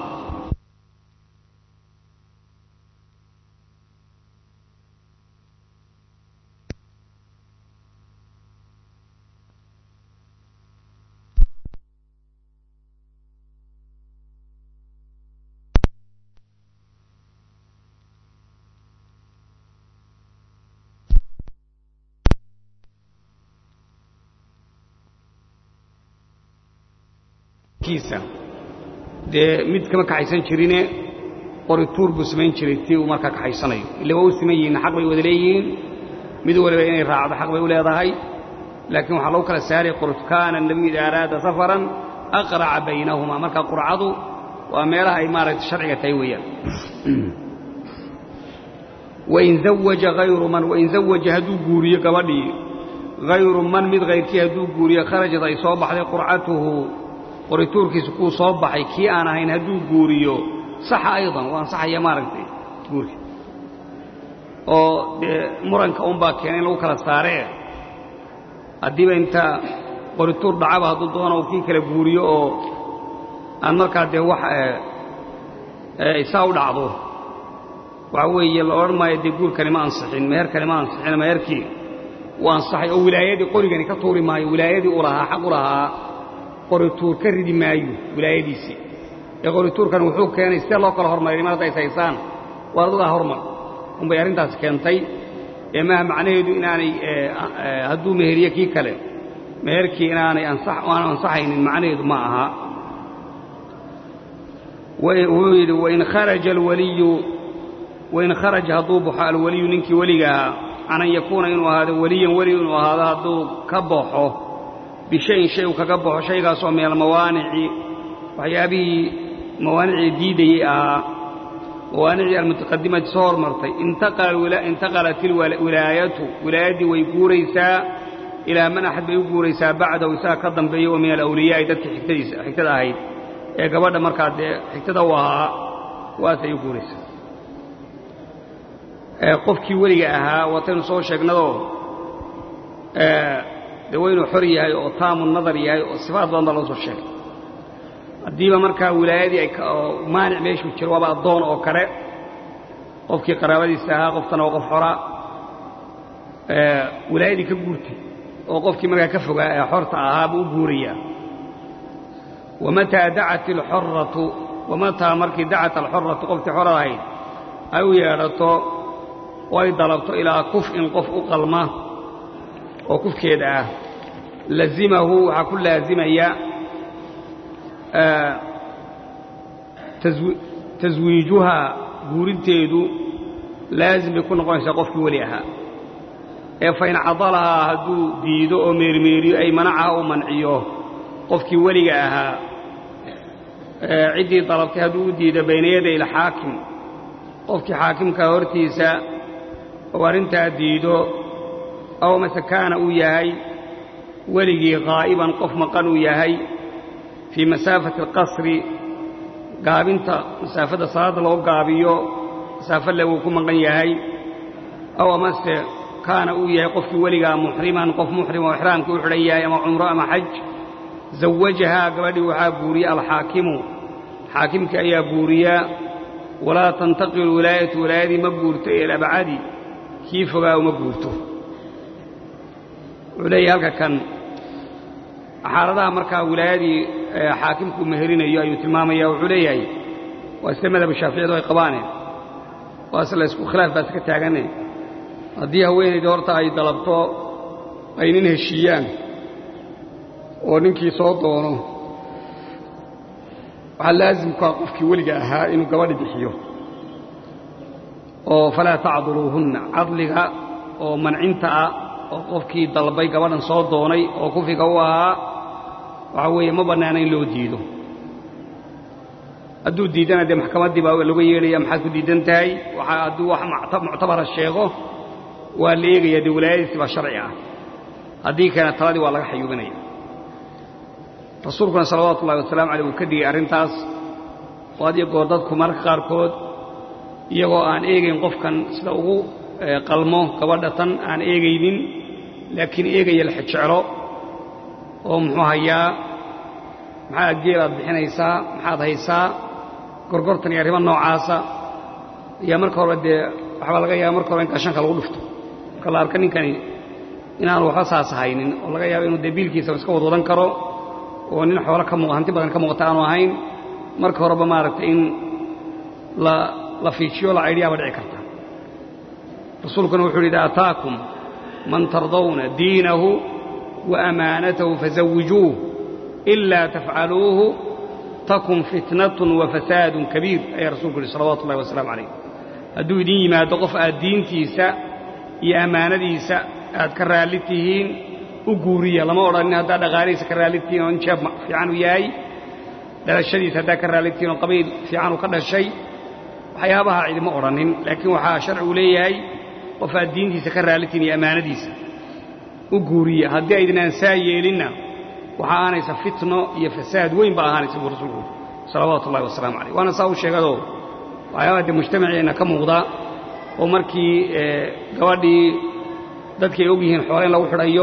dee mid kama kaxaysan jirine qorituur buu samayn jiray tii uu markaa kaxaysanayo ille waa u siman yihiin xaq bay wada leeyihiin mid waliba inay raacdo xaq bay u leedahay laakiin waxaa lagu kala saaray qorit kaana nebiyu ida araada safaran aqraca baynahumaa marka qurcadu waa meelaha ay maaragtay sharciga tahay weeyaan wain zawaja hayru man wain zawaja hadduu guuriyo gabadhii hayru man mid hayrkii hadduu guuriyo kharajad ay soo baxday qurcatuhu qorituurkiisa kuu soo baxay kii aan ahayn hadduu guuriyo saxa aydan waa ansaxaya maaragtay guurka oo dee muranka unbaa keenay in lagu kala saaree haddiiba inta qorituur dhacaba hadduu doono uu kii kala guuriyo oo aan markaa dee wax isaa u dhacdo waxaa weeye la odhan maayo dee guurkani ma ansixin meherkani ma ansixin meherkii wuu ansaxay oo wilaayadii qorigani ka tuuri maayo wilaayadii u lahaa xaq u lahaa qorituur ka ridi maayo wilaayadiisii ee qorituurkan wuxuu keenay sidee loo kala hormaray mar hadday saysaan waa adadaa hormar unbay arrintaasi keentay ee maaha macnaheedu inaanay hadduu meheriye kii kale meherkii inaanay aanu ansaxaynin macnaheedu ma aha wuxuu yidhi wain kharaja alwaliyu wain kharaja hadduu baxo alwaliyu ninkii weliga ahaa can an yakuuna inuu ahaado weliyan weli inuu ahaado hadduu ka baxo bishayin shay uu kaga baxo shaygaasoo min almawaanici waxyaabihii mawaanicii diidayey ahaa mawaanicii almutaqadimati soo hormartay intaqalat ilwilaayatu wilaayaddii way guuraysaa ilaa man axad bay u guuraysaa bacdahu isaga ka dambeeya oo min alawliyaa'i dadkii xigtadiisa xigtada ahayd ee gabadha markaa dee xigtada u ahaa waasay u guuraysaa qofkii weliga ahaa wataynu soo sheegnadoo dee waynuu xor yahay oo taamu nadar yahay oo sifaad badan baa loo soo sheegay haddiiba markaa wilaayadii ay maanic meeshuu jiro waaba addoon oo kale qofkii qaraabadiisa ahaa qoftana waa qof xora wilaayadii ka guurtay oo qofkii markaa ka fogaa ee xorta ahaa buu u guurayaa wamataa dacat alxoratu wamataa markii dacat alxoratu qofkii xorada ahayd ay u yeedhato oo ay dalabto ilaa kuf'in qof u qalma oo kufkeeda ah lazimahu waxaa ku laazimaya taswiijuhaa guurinteedu laazim bay ku noqonaysaa qofkii weli ahaa ee fain cadalahaa hadduu diido oo meermeeriyo ay manacaha uu manciyo qofkii weliga ahaa ciddii dalabtay hadduu u diido bayna yaday ilxaakim qofkii xaakimkaa hortiisa oo arrintaa diido aw mase kaana uu yahay weligii qaa'iban qof maqan uu yahay fii masaafati alqasri gaabinta masaafadda salaadda loo gaabiyo masaafo le uu ku maqan yahay aw amase kaana uu yahay qofkii weligaa muxriman qof muxrim oo ixraamkii u xidhan yahay ama cumro ama xaj zawajahaa gabadhii waxaa guuriya alxaakimu xaakimkii ayaa guuriya walaa tantaqilu wilaayatu wilaayadii ma guurto ee alabcadi kii fogaa uma guurto wuxuu leeyahay halka kan xaaladaha markaa wilaayadii xaakimku meherinayo ayuu tilmaamaya wuxuu leeyahay waa sida madhaba shaaficiyadu ay qabaane waase la isku khilaaf baas ka taagane haddii haweenaydii horta ay dalabto ay nin heshiiyaan oo ninkii soo doono waxaa laasimkaa qofkii weliga ahaa inuu gabadhi bixiyo oo falaa tacduluuhunna cadliga oo mancinta ah oo qofkii dalbay gabadhan soo doonay oo kufiga u ahaa waxaa weeye ma bannaana in loo diido hadduu diidana dee maxkamaddii baa laga yeedhaya maxaad ku diidan tahay waxaa hadduu wax muctabara sheego waa la eegaya dee wilaayadiisi baa sharci ah haddii keena taladii waa laga xayuubinaya rasuulkuna salawaatu ullahi wasalamu aleyh uu ka digay arrintaas oo had iyo goor dadku mararka qaarkood iyagoo aan eegayn qofkan sida ugu qalmo gabadha tan aan eegaynin laakiin eegaya la xejeclo oo muxuu hayaa maxaa geelaad bixinaysaa maxaad haysaa gorgortan iyo arrimo noocaasa ayaa marka horeba dee waxbaa laga yaaba marka hore in gashanka lagu dhufto marka la arka ninkani inaanu waxba saas haynin oo laga yaabo inuu dee biilkiisa iska wadwadan karo oo nin xoolo ka muuq hanti badan ka muuqata aanu ahayn marka horeba maaragtay in la la fiijiyo la caydhiyaaba dhici karta rasuulkuna wuxuu yidhi ataakum man tardawna diinahu wa amaanatahu fazawijuuh ilaa tafcaluuhu takun fitnatun wa fasaadun kabiir ayaa rasuulku yidhi salawatu ullahi wasalaamu calayh hadduu idin yimaado qof aad diintiisa iyo ammaanadiisa aad ka raalli tihiin u guuriya lama odhanin haddaad dhaqaalihiisa ka raalli tihiin oo in jeeb fiican u yahay dhalashadiisa haddaad ka raalli tihiin oo qabiil fiican uu ka dhashay waxyaabaha cidima odhanin laakiin waxaa sharcigu leeyahay qof aad diintiisa ka raalli tihiin iyo ammaanadiisa u guuriya haddii aydinaan saa yeelinna waxaa aanaysa fitno iyo fasaad weyn baa ahaanaysa buu rasuulku salawaatu ullahi wasalaamu calayh waana saa u sheegadoo waxyaabaha dee mujtamaceenna ka muuqda oo markii gabadhii dadkii ay og yihiin xoole in lagu xidhayo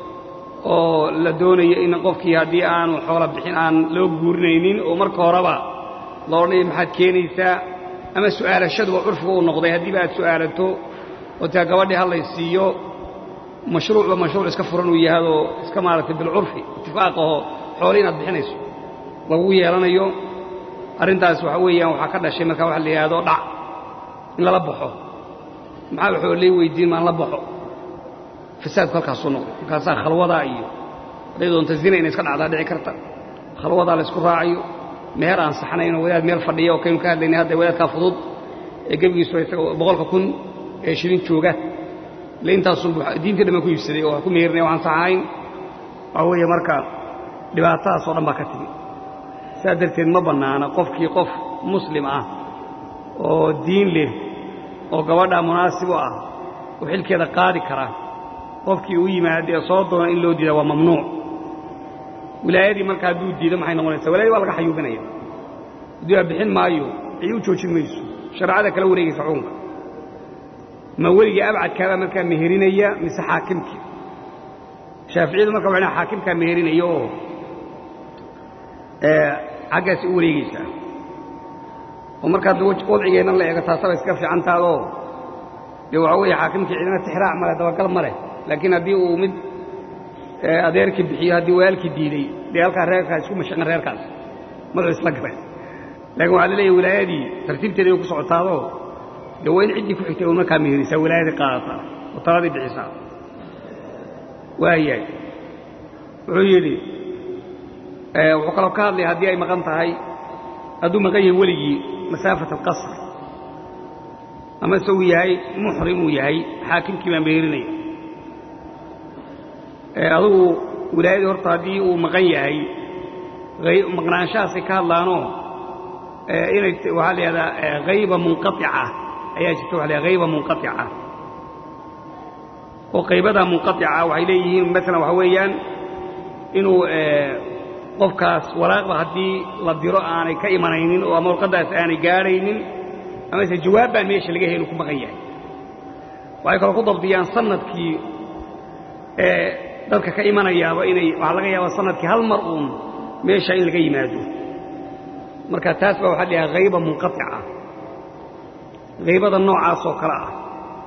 oo la doonayo in qofkii haddii aanu xoola bixin aan loo guurinaynin oo marka horeba la odhanaya maxaad keenaysaa ama su'aalashaduba curfiga uu noqday haddiiba aad su'aalato oo taa gabadhii hallay siiyo mashruucba mashruuc iska furan uu yahadoo iska maaragtay bilcurfi itifaaqaho xoole inaad bixinayso lagu yeelanayo arrintaas waxa weeyaan waxaa ka dhashay markaa waxa la yidhahdo dhac in lala baxo maxaa waxoo lay weydiin maan la baxo fasaadku halkaasuu noqday markaasaa khalwadaa iyo hadday doonta zina inay iska dhacdaa dhici karta khalwadaa laysku raacayo meher aan saxnayn oo wadaad meel fadhiya oo kaynu ka hadlaynay hadda wadaadkaa fudud ee gebigiisu isaga boqolka kun ee shilin jooga ile intaasun diintii dhammaan ku iibsaday oo wax ku meerinaya waxaan sax ahayn waxaa weeye marka dhibaatadaas oo dhan baa ka timi sidaa darteed ma bannaana qofkii qof muslim ah oo diin leh oo gabadhaa munaasib u ah oo xilkeeda qaadi kara qofkii u yimaada ee soo doona in loo diida waa mamnuuc wilaayadii marka hadduu diido maxay noqonaysaa wilaayadii waa laga xayuubinaya haddii aa bixin maayo cid u joojin mayso shareecada kala wareegaysa xukunka ma weligii abcadkaabaa markaa meherinaya mise xaakimkii shaaficiyadu marka waxay dhahan xaakimkaa meherinaya oo xaggaasi u wareegaysaa oo markaa wadcigeennan la eego taasaba iska fiicantaadoo dee waxaa weeye xaakimkii cidina tixraac male dabagal ma leh laakiin haddii uu mid adeerkii bixiyo haddii walaalkii diiday dee halkaa reerkaas isku mashaqan reerkaas madaxu isla galay laakiin waxaa la leeyahy wilaayadii tartiibteeda ay ku socotaadoo dee waa in ciddii ku xigtay u markaa meherisaa wilaayadii qaadataa oo taladii bixisaa waayahay wuxuu yidhi wuxuu kaloo ka hadlaya haddii ay maqan tahay hadduu maqan yahay weligii masaafat alqasr amase uu yahay muxrim uu yahay xaakimkii baa meherinaya adugu wilaayadii horta haddii uu maqan yahay maqnaanshahaasay ka hadlaanoo inay waxaa la yidhahdaa hayba munqaica ayaa jirta waxa la yhahda hayba munqaica oo qaybadaa munqaica waxay leeyihiin maalan waxa weeyaan inuu qofkaas walaaqba haddii la diro aanay ka imanaynin oo ama warqaddaas aanay gaadhaynin amase jawaab baan meesha laga helu ku maqan yahay waxay kaloo ku dabdiyaan sanadkii dadka ka imanayaaba inay waxaa laga yaabaa sanadkii hal mar uun meesha in laga yimaado marka taas baa waxaa dhahaa hayba munqaطica haybada noocaas oo kale ah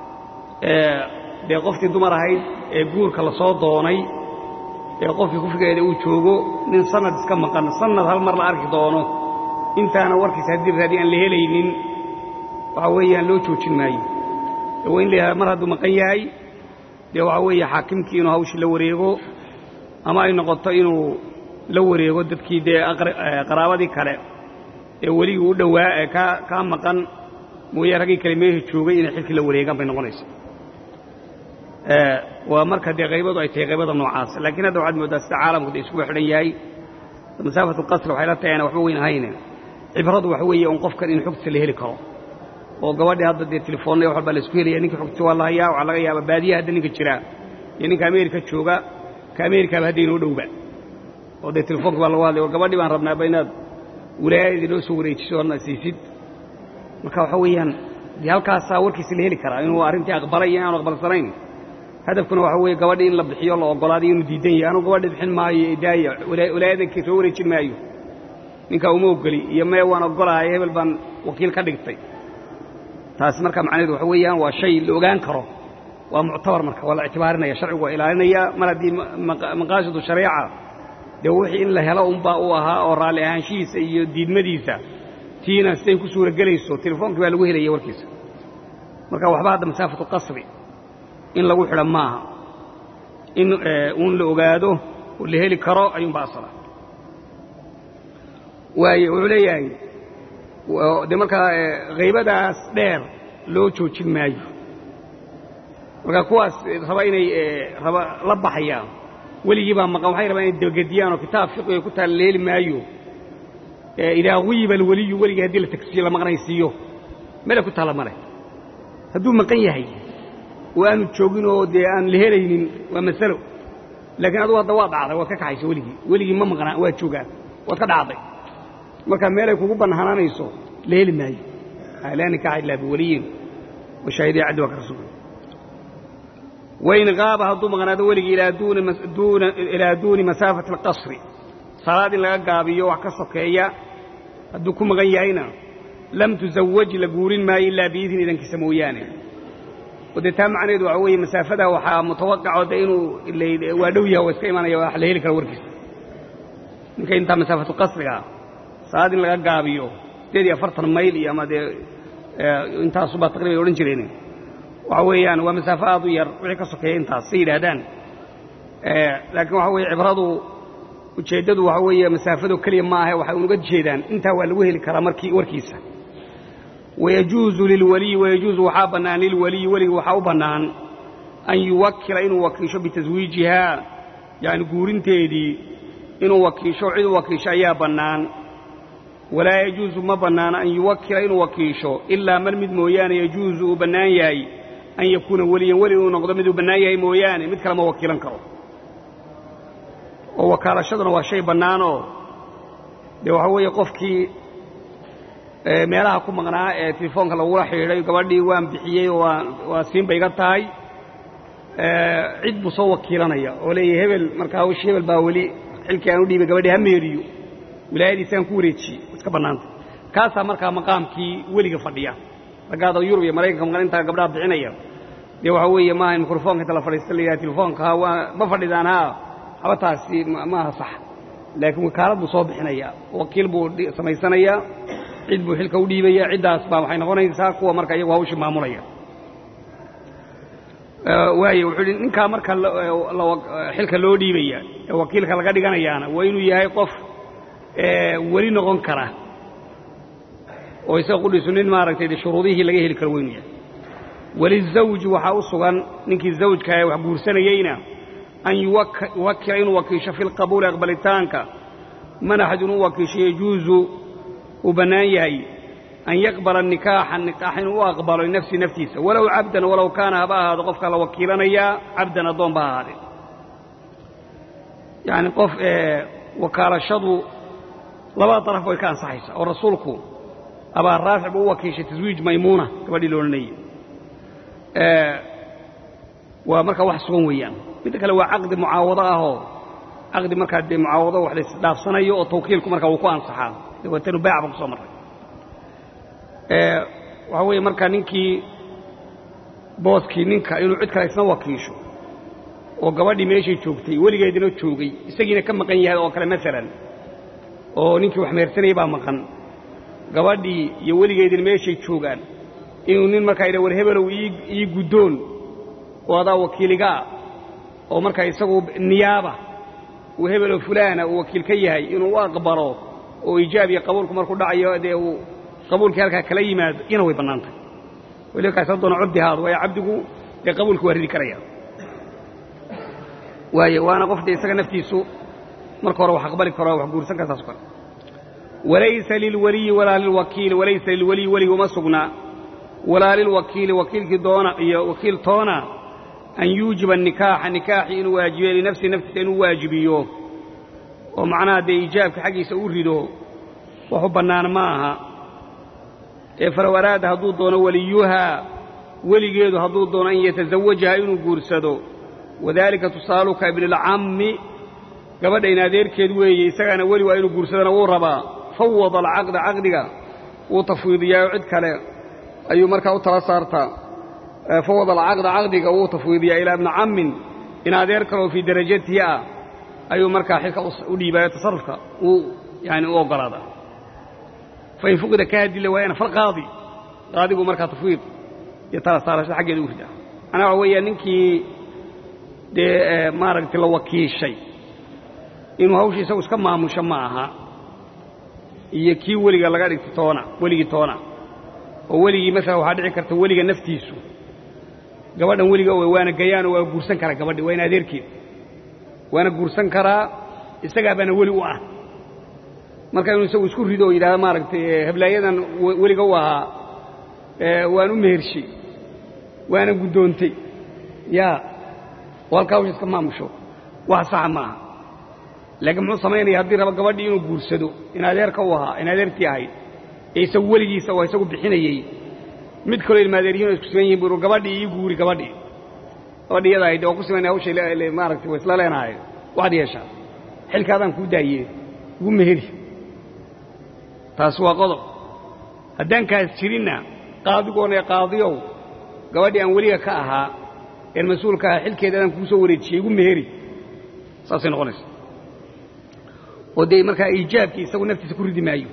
dee qofkii dumar ahayd ee guurka la soo doonay ee qofkii kufrigeeda uu joogo nin sanad iska maqan sanad hal mar la arki doono intaana warkiisa haddii raadi aan la helaynin waxaa weeyaan loo joojin maayo waa in la yidhahda mar hadduu maqan yahay dee waxaa weeye xaakimkii inuu hawshii la wareego ama ay noqoto inuu la wareego dadkii dee qaraabadii kale ee weligii u dhowaa ee kaa kaa maqan mooye raggii kale meesha joogay inay xilkii la wareegaan bay noqonaysa waa marka dee qaybadu ay tahay qaybada noocaas laakiin hadda waxaad mooddaa sida caalamku de iskuba xidhan yahay masaafatu qasri waxay la tahay ana waxba weyn ahayne cibradu waxa weeye un qofkan in xogtiisa la heli karo oo gabadhii hadda dee telefoonna wax walbaa la isku helaya ninka xogtiisa waa la hayaa waxaa laga yaabaa baadiyaha hadda ninka jira iyo ninka ameerika jooga ka ameerikaaba hadda inoo dhowba oo dee telefoonka baa lagu hadlay war gabadhii baan rabnaaba inaad wilaayadii noo soo wareejiso horna siisid marka waxa weeyaan dee halkaasaa warkiisa la heli karaa inuu arrintii aqbalay iyo inaanu aqbalsanayn hadafkuna waxa weeye gabadhii in la bixiyo la ogolaaday inuu diidan yahay anugu gabadhii bixin maayo daaya walaayadanki soo wareejin maayo ninkaa uma ogoli iyo mee waan ogolahay hebel baan wakiil ka dhigtay taasi marka macnaheedu waxa weeyaan waa shay la ogaan karo waa muctabar marka waa la ictibaarinaya sharcigu waa ilaalinaya mar haddii maqaasidu shareeca dee wixii in la helo unbaa u ahaa oo raalli ahaanshihiisa iyo diidmadiisa tiina siday ku suura gelayso telefoonkii baa lagu helaya warkiisa marka waxba hadda masaafatu qasri in lagu xidha maaha in uun la ogaado oo la heli karo ayuunba asala waaye wuxuu leeyahay dee markaa haybadaas dheer loo joojin maayo marka kuwaas raba inay raba la baxayaan weligii baa maqan waxay rabaan inay dabagediyaan oo kitaab fiqiga ku taala la heli maayo idaa guyiba alweliyu weligii haddii la tagsiyo la maqnaysiiyo mele ku taalla male hadduu maqan yahay oo aanu joogin oo dee aan la helaynin waa masalo laakiin adugu hadda waa dhacday waad ka kaxaysa weligii weligii ma maqnaa waa joogaa waad ka dhacday marka meelay kugu bannaanaanayso la heli maayo laa nikaaxa illaa biwaliyin wa shaahidii caddi waa ka rasuul wain qaaba hadduu maqnaado weligii ilaa duuni masaafati alqasri salaad in laga gaabiyo wax ka sokeeya hadduu ku maqan yahayna lam tusawaj la guurin maayo ilaa biidni idankiisa mooyaane oo dee taa macnaheedu waxa weeye masaafada waxaa mutawaqaco de inuu waa dhow yaha waa iska imanaya wax la heli kara warkiisa ninka intaa masaafatu qasriga salaad in laga gaabiyo sideed iyo afartan mayl iyo ama dee intaasubaa taqriban odhan jireen waxa weeyaan waa masaafo aad u yar wixii ka sokeeya intaas say yidhaahdaan laakiin waxa weeye cibradu ujeeddadu waxa weeye masaafado keliya ma ahe waxay unuga jeedaan intaa waa lagu heli karaa markii warkiisa wayajuuzu lilwaliyi wayajuuzu waxaa bannaan lilwaliyi weliga waxaa u bannaan an yuwakila inuu wakiisho bitaswiijihaa yacni guurinteedii inuu wakiisho cid u wakiisho ayaa bannaan walaa yajuusu ma bannaana an yuwakila inuu wakiisho ilaa man mid mooyaane yajuusu uu bannaan yahay an yakuuna weliyan weli inuu noqdo miduu bannaan yahay mooyaane mid kale ma wakiilan karo oo wakaalashaduna waa shay bannaanoo dee waxaa weeye qofkii meelaha ku maqnaa ee telefoonka lagula xidhiidhay gabadhii waan bixiyey oo waa siinba iga tahay cid buu soo wakiilanaya oo leeyahy hebel markaa hawshii hebel baa weli xilkii aan u dhiibay gabadhii ha meeriyo wilaayadiisaan ku wareejiyey iska bannaanta kaasaa markaa maqaamkii weliga fadhiya raggaada yurub iyo maraykanka maqan intaa gabdhaha bixinaya dee waxaa weeye maaha in mikrofoonka inta la fadhiista la yidhaha telefoonka waa ma fadhidaan haa habataasi maaha sax laakiin wakaalad buu soo bixinaya wakiil buu samaysanayaa cid buu xilka u dhiibaya ciddaas baa waxay noqonaysaa kuwa marka iyagu hawshii maamulaya waaye wuxuu hi ninkaa marka xilka loo dhiibaya ee wakiilka laga dhiganayaana waa inuu yahay qof weli noqon kara oo isaga qudhiisu nin maaragtay de shuruudihii laga heli karo weynu yahay walizawji waxaa u sugan ninkii zawjka ee wax guursanayeyna an yuwakila inuu wakiisho fi lqabuuli aqbalitaanka man axadun u wakiisho yajuuzu uu bannaan yahay an yaqbala nikaaxa nikaax inuu u aqbalo linafsihi naftiisa walow cabdan walow kaana haba ahaado qofka la wakiilanayaa cabdan addoon ba ahaadee yacni qof wakaalashadu labada daraf way ka ansaxaysaa oo rasuulku abaa raafic buu u wakiishay taswiij maymuuna gabadhii la odhanayay waa markaa wax sugan weeyaan midda kale waa caqdi mucaawado ahoo caqdi markaa dee mucaawado wax laisdhaafsanayo oo tawkiilku markaa wuu ku ansaxaa dabeetanu baac ba ku soo marray waxaa weeye markaa ninkii booskii ninka inuu cid kale isna wakiisho oo gabadhii meeshay joogtay weligeedina joogay isagiina ka maqan yahay oo kale maalan oo ninkii wax mehersanayay baa maqan gabadhii iyo weligeedina meeshay joogaan inuu nin markaa idha war hebelow ii guddoon oo adaa wakiiligaa oo markaa isagu niyaaba uu hebelow fulaana uu wakiil ka yahay inuu u aqbalo oo ijaab iyo qabuulku markuu dhacayo dee uu qabuulkii halkaa kala yimaado ina way bannaan tahay weliba kaas haddoona cabdi haado waayo cabdigu dee qabuulku waa ridi karaya waayo waana qof dee isaga naftiisu marka hore wax aqbali karo wax guursan kara saas kale walaysa lilwaliyi walaa lilwakiili walaysa lilwaliyi weliga uma sugnaa walaa lilwakiili wakiilkii doona iyo wakiil toona an yuujiba nikaaxa nikaaxii inuu waajibiyo linafsihi naftiisa inuu waajibiyo oo macnaha dee ijaabka xaggiisa u rido waxu bannaan ma aha ee falow araada hadduu doono weliyuhaa weligeedu hadduu doono an yatasawajaha inuu guursado wadaalika tusaaluka ibnilcammi gabadha in adeerkeed weeye isagaana weli waa inuu guursadana wuu rabaa fawada alcaqda caqdiga wuu tafwiidiyaayo cid kale ayuu markaa u tala saartaa fawada alcaqda caqdiga wuu tafwiidiyaa ilaa ibni cammin in adeer kaleoo fii darajatihi ah ayuu markaa xilka u dhiibaayo tasarufka uu yani u oggolaadaa fain fuqida ka hadila waayana falqaadi qaadigu markaa tafwiid iyo tala saarashada xaggeeda u ridaa macnaa waxa weeyaa ninkii dee maaragtay la wakiishay inuu hawshii isagu iska maamusho ma aha iyo kii weliga laga dhigtay toona weligii toona oo weligii maalan waxaa dhici karta weliga naftiisu gabadhan weliga waana gayaanoo waa guursan karaa gabadhi waa in adeerkeed waana guursan karaa isagaa baana weli u ah marka inuu isagu isku rido oo yidhahdo maaragtay hablaayadan weliga u ahaa waan u mehershay waana guddoontay yaa oo halkaa hawsha iska maamusho wax saxa ma aha laakiin muxuu samaynaya haddii raba gabadhii inuu guursado in adeerka u ahaa in adeertii ahayd ee isagu weligiisa oo isagu bixinayey mid kaloo ilmaadeeryihin oo isku siman yihin buu gabadhii ii guuri gabadhii gabadhii iyada ahayd oo ku siman hawshay maaragtay waa isla leenahay waxaad yeeshaa xilkaadaan kuu daaye ugu meheri taas waa qodob haddaan kaas jirinna qaadigoona qaadiyow gabadhii aan weliga ka ahaa een mas-uulka ahaa xilkeeda adaan kuu soo wareejiyey igu meheri saasay noqonaysa oo dee markaa iijaabkii isagu naftiisa ku ridi maayo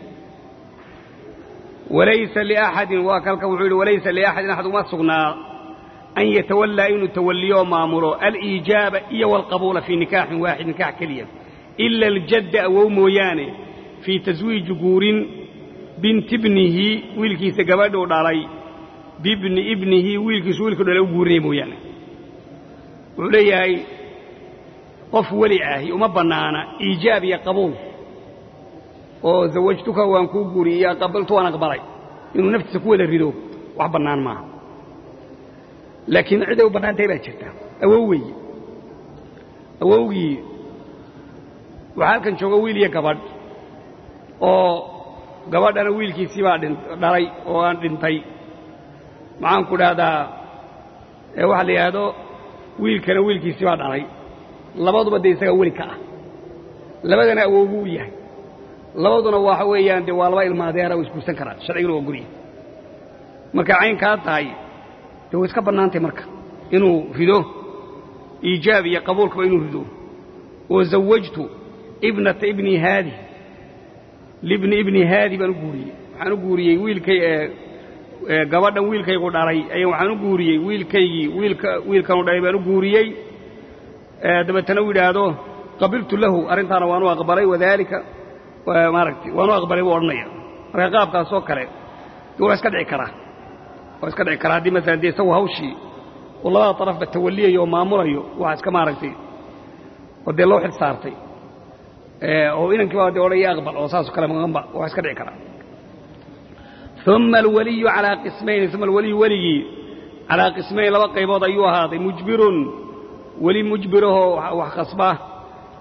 walaysa liaxadin waa kalka wuxuu yidhi walaysa liaxadin axad uma sugnaa an yatawallaa inuu tawalliyo oo maamulo aliijaaba iyo walqabuula fii nikaaxin waaxid nikaax keliya ila aljadda awow mooyaane fii taswiiji guurin binti ibnihi wiilkiisa gabadhuu dhalay bibni ibnihi wiilkiisu wiilkuu dhalay u guurinaya mooyaane wuxuu leeyahay qof weli ahi uma bannaana iijaab iyo qabuul oo zawajtuka waan kuu guuriyey iyo qabaltu waan aqbalay inuu naftiisa ku wada rido wax bannaan maaha laakiin ciday u bannaan tahay baa jirta awow weeye awowgii waxaa halkan jooga wiil iyo gabadh oo gabadhana wiilkiisii baa dhalay oo aan dhintay maxaan ku dhahdaa waxaa la yidhaahdo wiilkana wiilkiisii baa dhalay labaduba dee isagaa weli ka ah labadana awowgu u yahay labaduna waxa weeyaan dee waa laba ilmaadeera oo isguursan karaan sharciguna waa gurya markay caynkaa tahay dee way iska bannaantay marka inuu rido iijaab iyo qabuulkaba inuu rido oo zawajtu ibnata ibni haadi libni ibni haadi baan u guuriyey waxaan u guuriyey wiilkay gabadhan wiilkaygu dhalay ayaan waxaan u guuriyey wiilkaygii wiilka wiilkanu dhalay baan u guuriyey dabeetana u yidhaahdo qabiltu lahu arrintaana waanu aqbalay wadaalika maaragtay waanu aqbalay buu odhanaya marka qaabkaasoo kale dee waa iska dhici karaa waa iska dhici karaa haddii masalan dee isagu hawshii uu labada darafba tawaliyayo oo maamulayo waxa iska maaragtay oo dee loo xil saartay oo inankii baa dee odhaya aqbal oo saasoo kale maqanba waa iska dhici karaa uma alwaliyu calaa qismayni uma alwaliyu weligii calaa qismayn laba qaybood ayuu ahaaday mujbirun weli mujbirahoo wax khasba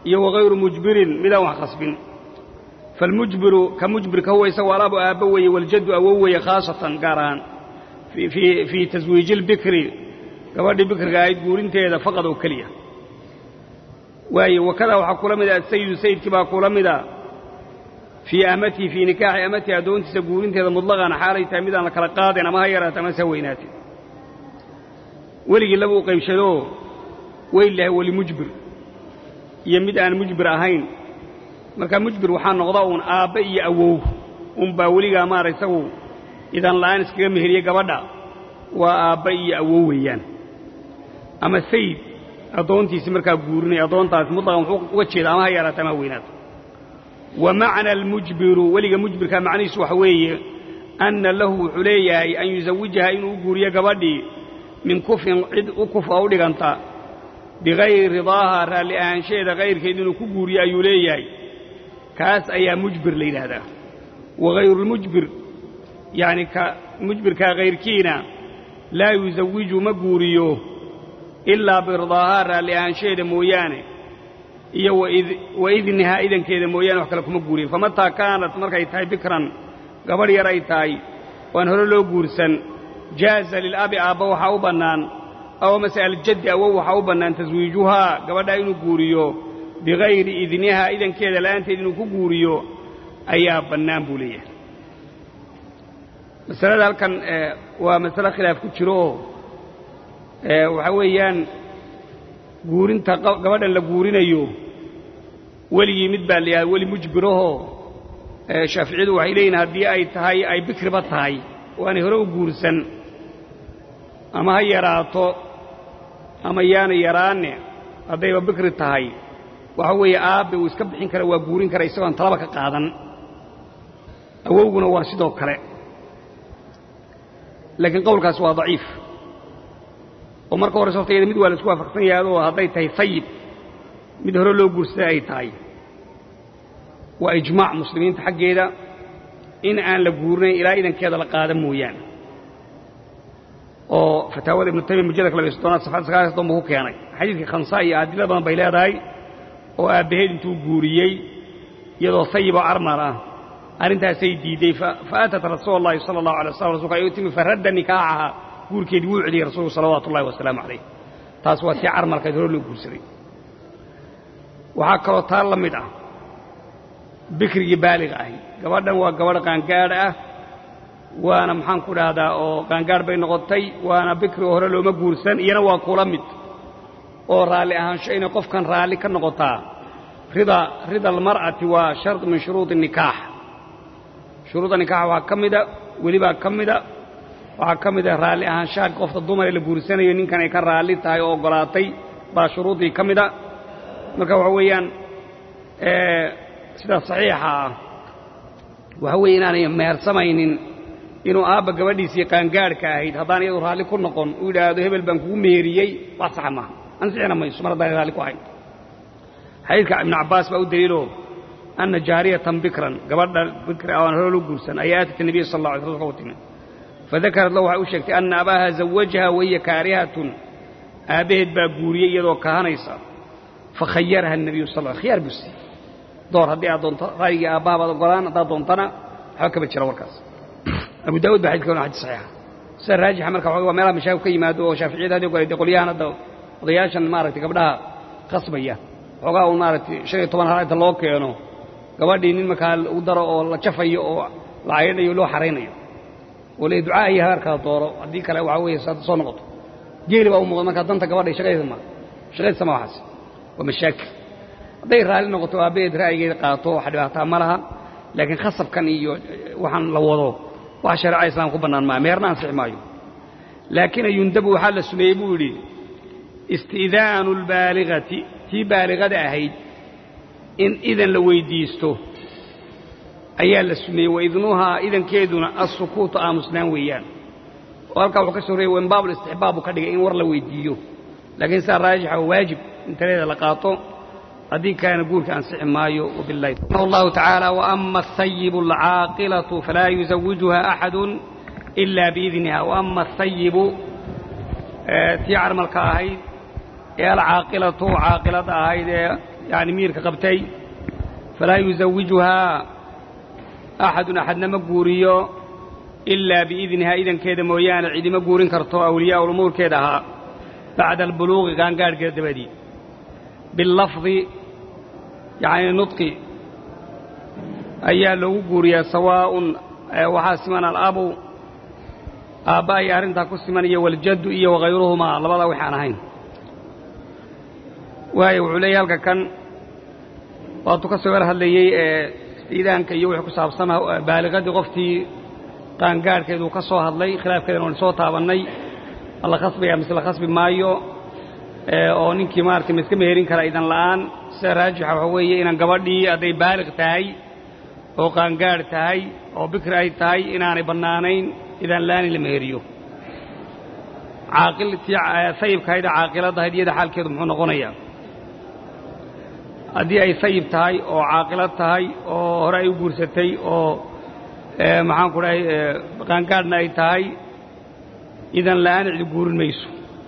iyo wagayru mujbirin midaan wax khasbin falmujbiru ka mujbirka huwa isagu alabu aabbo weeye waljaddu awow weeye khaasatan gaar ahaan fii taswiiji lbikri gabadhii bikriga ahayd guurinteeda faqad oo keliya waaye wakadaa waxaa kula mida asayidu sayidkii baa kula mida fii amatihi fii nikaaxi amatihi addoontiisa guurinteeda mutlaqan xaalay tahay midaan la kala qaadin ama ha yaraata ama sa weynaatin weligii laba u qaybshadoo weyl lahay weli mujbir iyo mid aan mujbir ahayn markaa mujbir waxaa noqda uun aabbe iyo awow unbaa weligaa maara isagu idan la'aan iskaga meheriye gabadha waa aabbe iyo awow weeyaan ama sayid addoontiisi markaa guurinaya addoontaasi mutlaqan wuxuu uga jeeda ama ha yaraata ama ha weynaato wa macna almujbiru weliga mujbirkaa macnihiisu waxa weeye anna lahu wuxuu leeyahay an yusawijaha inuu u guuriyo gabadhii min kufrin cid u kufa u dhiganta bikayri ridaaha raalli ahaanshaheeda kayrkeed inuu ku guuriyo ayuu leeyahay kaas ayaa mujbir la yidhaahdaa waghayrulmujbir yacni ka mujbirkaa kayrkiina laa yusawiju ma guuriyo ilaa biridaahaa raalli ahaanshaheeda mooyaane iyo wa idnihaa idankeeda mooyaane wax kale kuma guuriyo famataa kaanat markay tahay bikran gabadh yar ay tahay waan hore loo guursan jaaza lilabi aabba waxaa u bannaan aw mase aljaddi awow waxaa u bannaan taswiijuhaa gabadhaa inuu guuriyo bikayri idnihaa idankeeda la'aanteed inuu ku guuriyo ayaa bannaan buu leeyahay masalada halkan waa masale khilaaf ku jiro oo waxaa weeyaan guurinta gabadhan la guurinayo weligii mid baa la yidhahda weli mujbirahoo shaaficiyadu waxay leeyihin haddii ay tahay ay bikriba tahay oo aanay hore u guursan ama ha yaraato ama yaana yaraanne haddayba bikri tahay waxa weeye aabbe uu iska bixin kara waa guurin kara isagoon talaba ka qaadan awowguna waa sidoo kale laakiin qowlkaas waa daciif oo marka horeyse horta iyada mid waa la isku waafaqsan yahay oo hadday tahay sayib mid hore loo guursaday ay tahay waa ijmaac muslimiinta xaggeeda in aan la guurinayn ilaa idankeeda la qaada mooyaane oo fataawada ibnu taymiya mujalladka labay soddonaad safxadda sagaal soddon buu ku keenay xadiidkii khamsa iyo adilo badan bay leedahay oo aabbaheed intuu guuriyey iyadoo sayiboo carmar ah arrintaasay diidey fa atat rasuula allahi sala allahu alay waslam rasulka ay u timi faradda nikaaxaha guurkeedii wuu celiyey rasuulku salawaatu ullahi wasalaamu calayh taas waa tii carmarkayd hore loo guursaday waxaa kaloo taa la mid ah bikrigii baaliga ahi gabadhan waa gabadh qaangaadh ah waana maxaan ku dhahdaa oo qaangaadh bay noqotay waana bikri hore looma guursan iyana waa kula mid oo raalli ahaansho inay qofkan raalli ka noqotaa rida rida almar'ati waa shard min shuruudi nikaax shuruudda nikaaxa waxaa ka mida welibaa ka mida waxaa ka mida raalli ahaanshaha qofka dumar ee la guursanayo ninkan ay ka raalli tahay oo oggolaatay baa shuruuddii ka mida marka waxa weeyaan sida saxiixa ah waxa weeye inaanay mehersamaynin inuu aabba gabadhiisii qaangaadhka ahayd haddaan iyadu raalli ku noqon uu yidhaahdo hebel baan kugu meheriyey wax saxa maaha ansixina mayso mar haddaan raalli ku ahayn xadiidka ibnu cabbaas baa u daliiloo anna jaariyatan bikran gabadha bikri aan hore loo guursan ayaa aatat nabiya sal alla alay sl u timi fadakarad lahu waxay u sheegtay anna abaaha zawajaha wahiya kaarihatun aabbaheed baa guuriyey iyadoo kahanaysa fakhayaraha الnabiyu sal khiyaar buu siiyey door haddii aad doonto ra'yigii aabbaha baad ogolaan haddaad doontana waxba kama jira warkaas abu daawud ba xadidka wana xadis saxiixa sida raajixa marka waxa waa meelaha mashaakil ka yimaado oo shaaficiyada hadii kale dee qolyahan hadda odayaashan maaragtay gabdhaha qasbaya xoogaa uu maaragtay shan iyo toban hal inta loo keeno gabadhii nin markaa u daro oo la jafayo oo la caydhanayo loo xaraynayo oo le ducaa iyo hagarkaa dooro haddii kale waxaa weeye soo noqoto geeli baa u muuqda markaa danta gabadhay shaqadeeda ma shaqadeedsa ma waxaas waa mashaakil hadday raalli noqoto aabbaheed ra'yigeeda qaato wax dhibaataa ma laha laakiin khasabkan iyo waxaan la wado wax shareeca islaam ku bannaan maa meerna ansixi maayo laakiin yundabu waxaa la sumeeyey buu yidhi isti'daanu albaaligati tii baaligada ahayd in idan la weyddiisto ayaa la sumeeyey waidnuhaa idankeeduna assukuutu aamusnaan weeyaan oo halkaa wuxuu ka soo reeyey in baabulistixbaab buu ka dhigay in war la weyddiiyo laakiin sidaa raajixa waa waajib in taleeda la qaato haddii kaana guurka ansixi maayo wabillahi raximah allahu tacaala waama asayibu alcaaqilatu falaa yusawijuha axadu ila biidniha waama asayibu tii carmalka ahayd ee alcaaqilatu caaqilada ahayd ee yani miirka qabtay falaa yusawijuhaa axadun axadna ma guuriyo ilaa biidnihaa idankeeda mooyaane cidima guurin karto awliyaa'ul umuurkeeda ahaa bacda albuluuqi qaangaadhkeeda dabadii billafdi yacni nudqi ayaa loogu guuriyaa sawaa'un waxaa siman alabu aabba ay arrintaa ku siman iyo waljaddu iyo wakayruhumaa labadaa waxaan ahayn waayo wuxuu leeyahy halka kan waatuu ka soo war hadlayey ee iidaanka iyo wixii ku saabsan baaliqadii qoftii qaangaadhkeeduu ka soo hadlay khilaafkeedana waan soo taabannay ma la khasbaya mise la khasbi maayo oo ninkii maaragtay ma iska meherin kara idan la'aan sida raajixa waxaa weeye inaan gabadhii hadday baaliq tahay oo qaangaadh tahay oo bikri ay tahay inaanay bannaanayn idan la'aan in la meheriyo caaqiltii sayibkahayd ee caaqiladahayd iyada xaalkeedu muxuu noqonayaa haddii ay sayib tahay oo caaqilad tahay oo hore ay u guursatay oo maxaan ku dhahay qaangaadhna ay tahay idan la'aan cid guurin mayso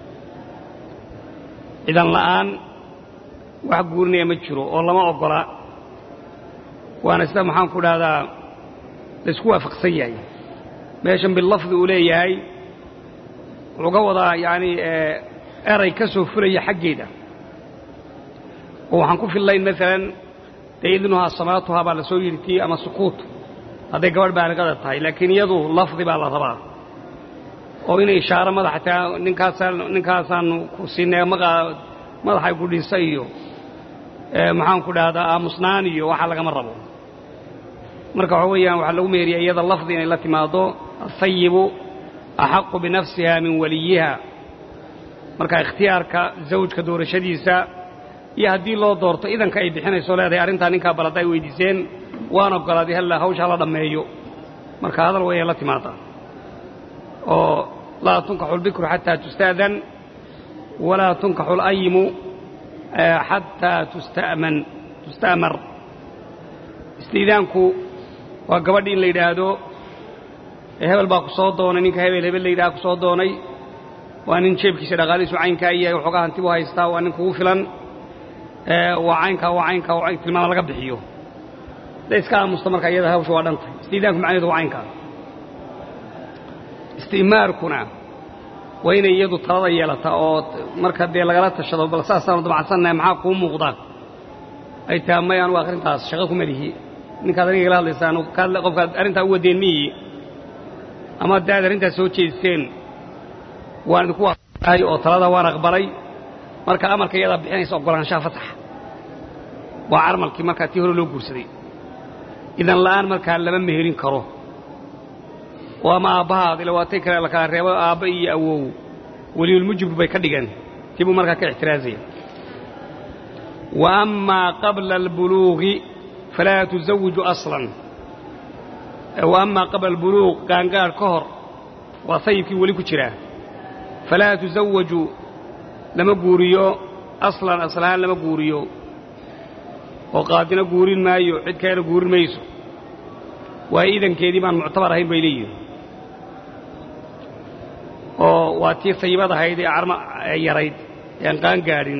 cidan la'aan wax guurinaya ma jiro oo lama oggola waana sida maxaan ku dhahdaa laysku waafaqsan yahay meeshan bilafdi uu leeyahay wuxuu ga wadaa yacanii eray ka soo fulaya xaggeeda oo waxaan ku fillayn maalan dee idnuhaa samaatuhaa baa la soo yidhi tii ama sukuut hadday gabadh baaliqada tahay laakiin iyadu lafdi baa la rabaa oo inay ishaaro madaxa taa ninkaasaan ninkaasaanu ku siinay madaxay ku dhisa iyo maxaan ku dhahdaa aamusnaan iyo waxa lagama rabo marka waxa weeyaan waxaa lagu meeriya iyada lafdi inay la timaado asayibu axaqu binafsiha min waliyiha marka ikhtiyaarka zawjka doorashadiisa iyo haddii loo doorto idanka ay bixinayso leedahay arrintaa ninkaa balada ay weydiiseen waan oggolaaday halla hawshaa la dhammeeyo marka hadal wayay la timaadaa oo laa tunkaxu lbikru xataa tusta'dan walaa tunkaxu alayimu xataa tusta'man tusta'mar istiidaanku waa gabadhi in la yidhaahdo hebel baa ku soo doonay ninka hebel hebel la yidhaha ku soo doonay waa nin jeebkiisa dhaqaalihiisu caynkaa yahay waxoogaa hanti bu haystaa waa nin kugu filan waa caynkaa waa caynkaa waa tilmaama laga bixiyo hadday iska aamusta marka iyada hawsha waa dhantay istiidaanku macnaheedu waa caynkaa isti'maarkuna waa inay iyadu talada yeelata oo marka dee lagala tashado bal saasaanu dabacsannahay maxaa kuu muuqda ay taha may anugu arrintaas shaqo kuma lihi ninkaad aniga igala hadlaysaan qofkaad arrintaa u wadeen miyi ama dee aad arrintaas soo jeediseen waan idinku waay oo talada waan aqbalay marka amarka iyadaa bixinaysa oggolaanshaha fasaxa waa carmalkii markaa tii hore loo guursaday idan la'aan markaa lama meherin karo oo ama aabbahaad ila waatay kale la kala reebo aabba iyo awow weliyulmujibku bay ka dhigeen tii buu markaa ka ixtiraazaya wa amaa qabla albuluuqi falaa tusawiju aslan wa amaa qabla albuluuq gaangaadh ka hor waa sayibkii weli ku jiraa falaa tusawaju lama guuriyo aslan aslahaan lama guuriyo oo qaadina guurin maayo cid kalena guurin mayso waayo idankeedii baan muctabar ahayn bay leeyihin oo waa tii sayibad ahayd ee carma yarayd ee aan qaan gaadhin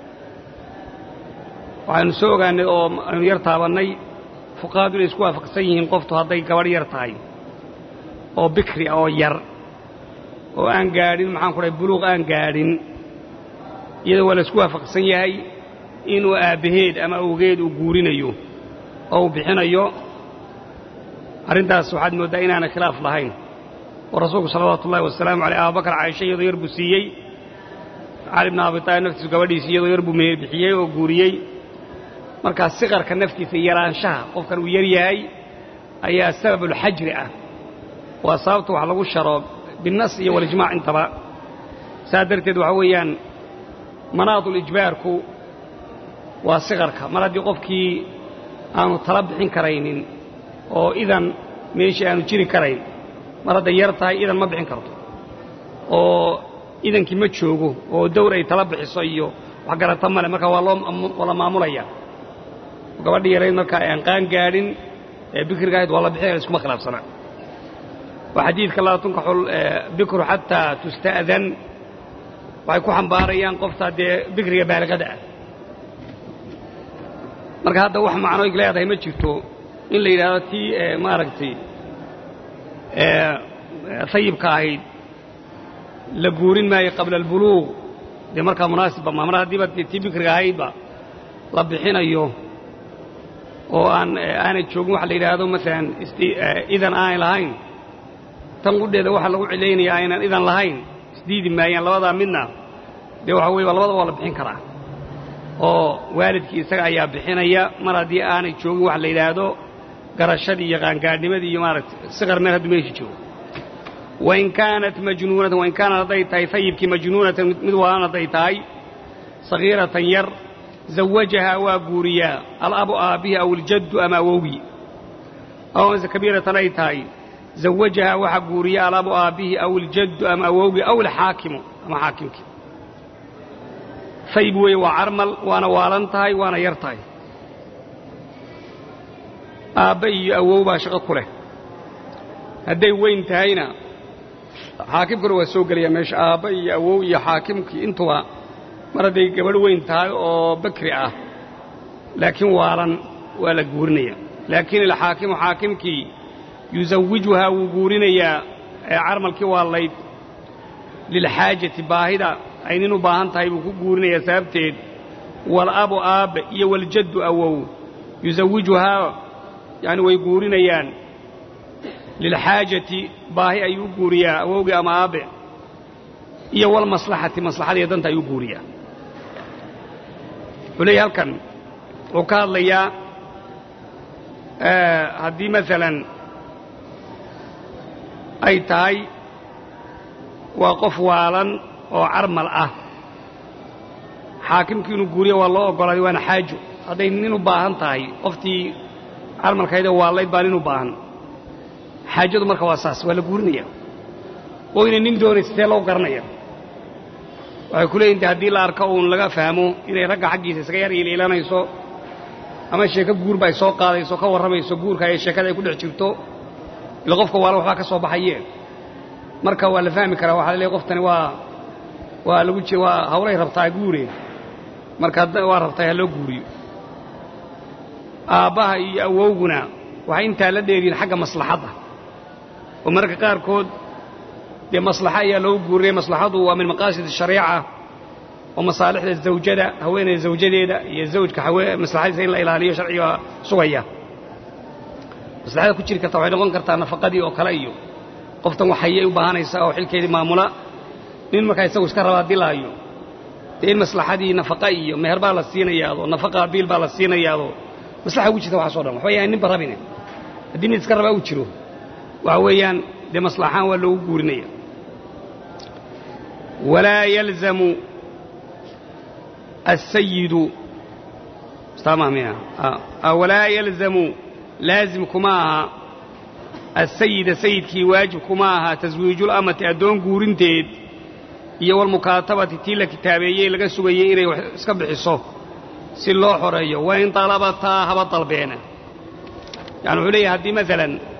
waxaanu soo ogaannay oo aynu yar taabannay fuqahadu inay isku waafaqsan yihiin qoftu hadday gabadh yar tahay oo bikri ah oo yar oo aan gaadhin maxaan ku dhahay buluuq aan gaadhin iyadoo waa la isku waafaqsan yahay inuu aabbaheed ama awgeed uu guurinayo oo uu bixinayo arrintaas waxaad mooddaa inaanay khilaaf lahayn oo rasuulku salawaatu ullahi wasalaamu caleyh abubakar caaisha iyadoo yar buu siiyey cali bna abi taalib naftiisu gabadhiisi iyadoo yar buu meher bixiyey oo guuriyey markaa siqarka naftiisa yaraanshaha qofkan uu yar yahay ayaa sababulxajri ah waa sababta wax lagu sharo binnas iyo walijmaac intaba saa darteed waxaa weeyaan manaadulijbaarku waa siqarka mar haddii qofkii aanu tala bixin karaynin oo idan meeshii aanu jiri karayn mar hadday yar tahay idan ma bixin karto oo idankii ma joogo oo dawr ay tala bixiso iyo wax garata male marka waa loo la maamulaya gabadhii yarayd marka aan qaan gaadhin ee bikriga ahayd waa la bixinaya iskuma khilaafsana waa xadiidka laa tunkaxu bikru xataa tusta'dan waxay ku xambaarayaan qoftaa dee bikriga baaliqada ah marka hadda wax macnoy leedahay ma jirto in la yidhaahdo tii maaragtay sayibka ahayd la guurin maayo qabla albuluuq dee markaa munaasibba ma mar haddiiba tii bikriga ahaydba la bixinayo oo aan aanay joogin waxa la yidhaahdo maalan idan aanay lahayn tan qudheeda waxa lagu cilaynaya aynan idan lahayn isdiidi maayaan labadaa midna dee waxa weye labadaba waa la bixin karaa oo waalidkii isaga ayaa bixinaya mar haddii aanay joogin waxa la yidhaahdo garashadii iyo qaangaadhnimadii iyo maaragtay siqar meel hadduu meeshi joogo wain kaanat majnuunatan wain kaanat hadday tahay sayibkii majnuunatan mid waalan hadday tahay sagiiratan yar zawajahaa waa guuriyaa alabu aabbihi aw iljaddu ama awowgii aw amase kabiiratan ay tahay zawajahaa waxa guuriya alabu aabbihi aw iljaddu ama awowgii aw alxaakimu ama xaakimkii sayib weeye waa carmal waana waalan tahay waana yar tahay aabba iyo awow baa shaqo ku leh hadday weyn tahayna xaakimkuna waa soo gelaya meesha aabba iyo awow iyo xaakimkii intuba mar hadday gabadh weyn tahay oo bakri ah laakiin waalan waa la guurinaya laakiin alxaakimu xaakimkii yusawijuhaa wuu guurinayaa ee carmalkii waalayd lilxaajati baahida ay nin u baahan tahay buu ku guurinayaa sababteed walabu aabbe iyo waljaddu awow yusawijuhaa yacni way guurinayaan lilxaajati baahi ayuu u guuriyaa awowgii ama aabbe iyo walmaslaxati maslaxadiiyo danta ayuu guuriyaa wuxuu leeyahy halkan wuxuu ka hadlayaa haddii maalan ay tahay waa qof waalan oo carmal ah xaakimkii inuu guuriya waa loo oggolaaday waana xaajo hadday nin u baahan tahay qoftii carmalkaydee waallayd baa nin u baahan xaajadu marka waa saas waa la guurinaya oo inay nin doonaysa see loo garanaya waxay ku leeyihin haddii la arko uun laga fahmo inay ragga xaggiisa isaga yar iiliilanayso ama sheeko guurba ay soo qaadayso ka warramayso guurka ee sheekada ay ku dhex jirto ila qofka waalan waxbaa ka soo baxaye marka waa la fahmi karaa waxaa la leeyahy qoftani waa waa lagu jir waa hawlay rabtaa guure marka waa rabtaa ha loo guuriyo aabbaha iyo awowguna waxay intaa la dheeriyiin xagga maslaxadda oo mararka qaarkood dee maslaxa ayaa loogu guurinaya maslaxadu waa min maqaasid shariica oo masaalixda zawjada haweeneyda zawjadeeda iyo zawjka maslaxadiisa in la ilaaliyo sharciga sugaya maslaxada ku jiri karta waxay noqon kartaa nafaqadii oo kale iyo qoftan waxayay u baahanaysaa oo xilkeedii maamula nin markaa isagu iska rabaa dilaayo dee in maslaxadii nafaqa iyo meher baa la siinayaado nafaqa biil baa la siinayaado maslaxa ugu jirta waxaas o dhan waxba yahay ninba rabine haddii nin iska rabaa uu jiro waxa weeyaan dee maslaxaan waa loogu guurinaya walaa yalzamu asayidu walaa yalzamu laazim kuma aha asayida sayidkii waajib kuma aha taswiijulamati addoon guurinteed iyo walmukaatabati tii la kitaabeeyey laga sugayey inay wax iska bixiso si loo xoreeyo wain dalabataa haba dalbeena yani wuxuu leeyahay haddii maalan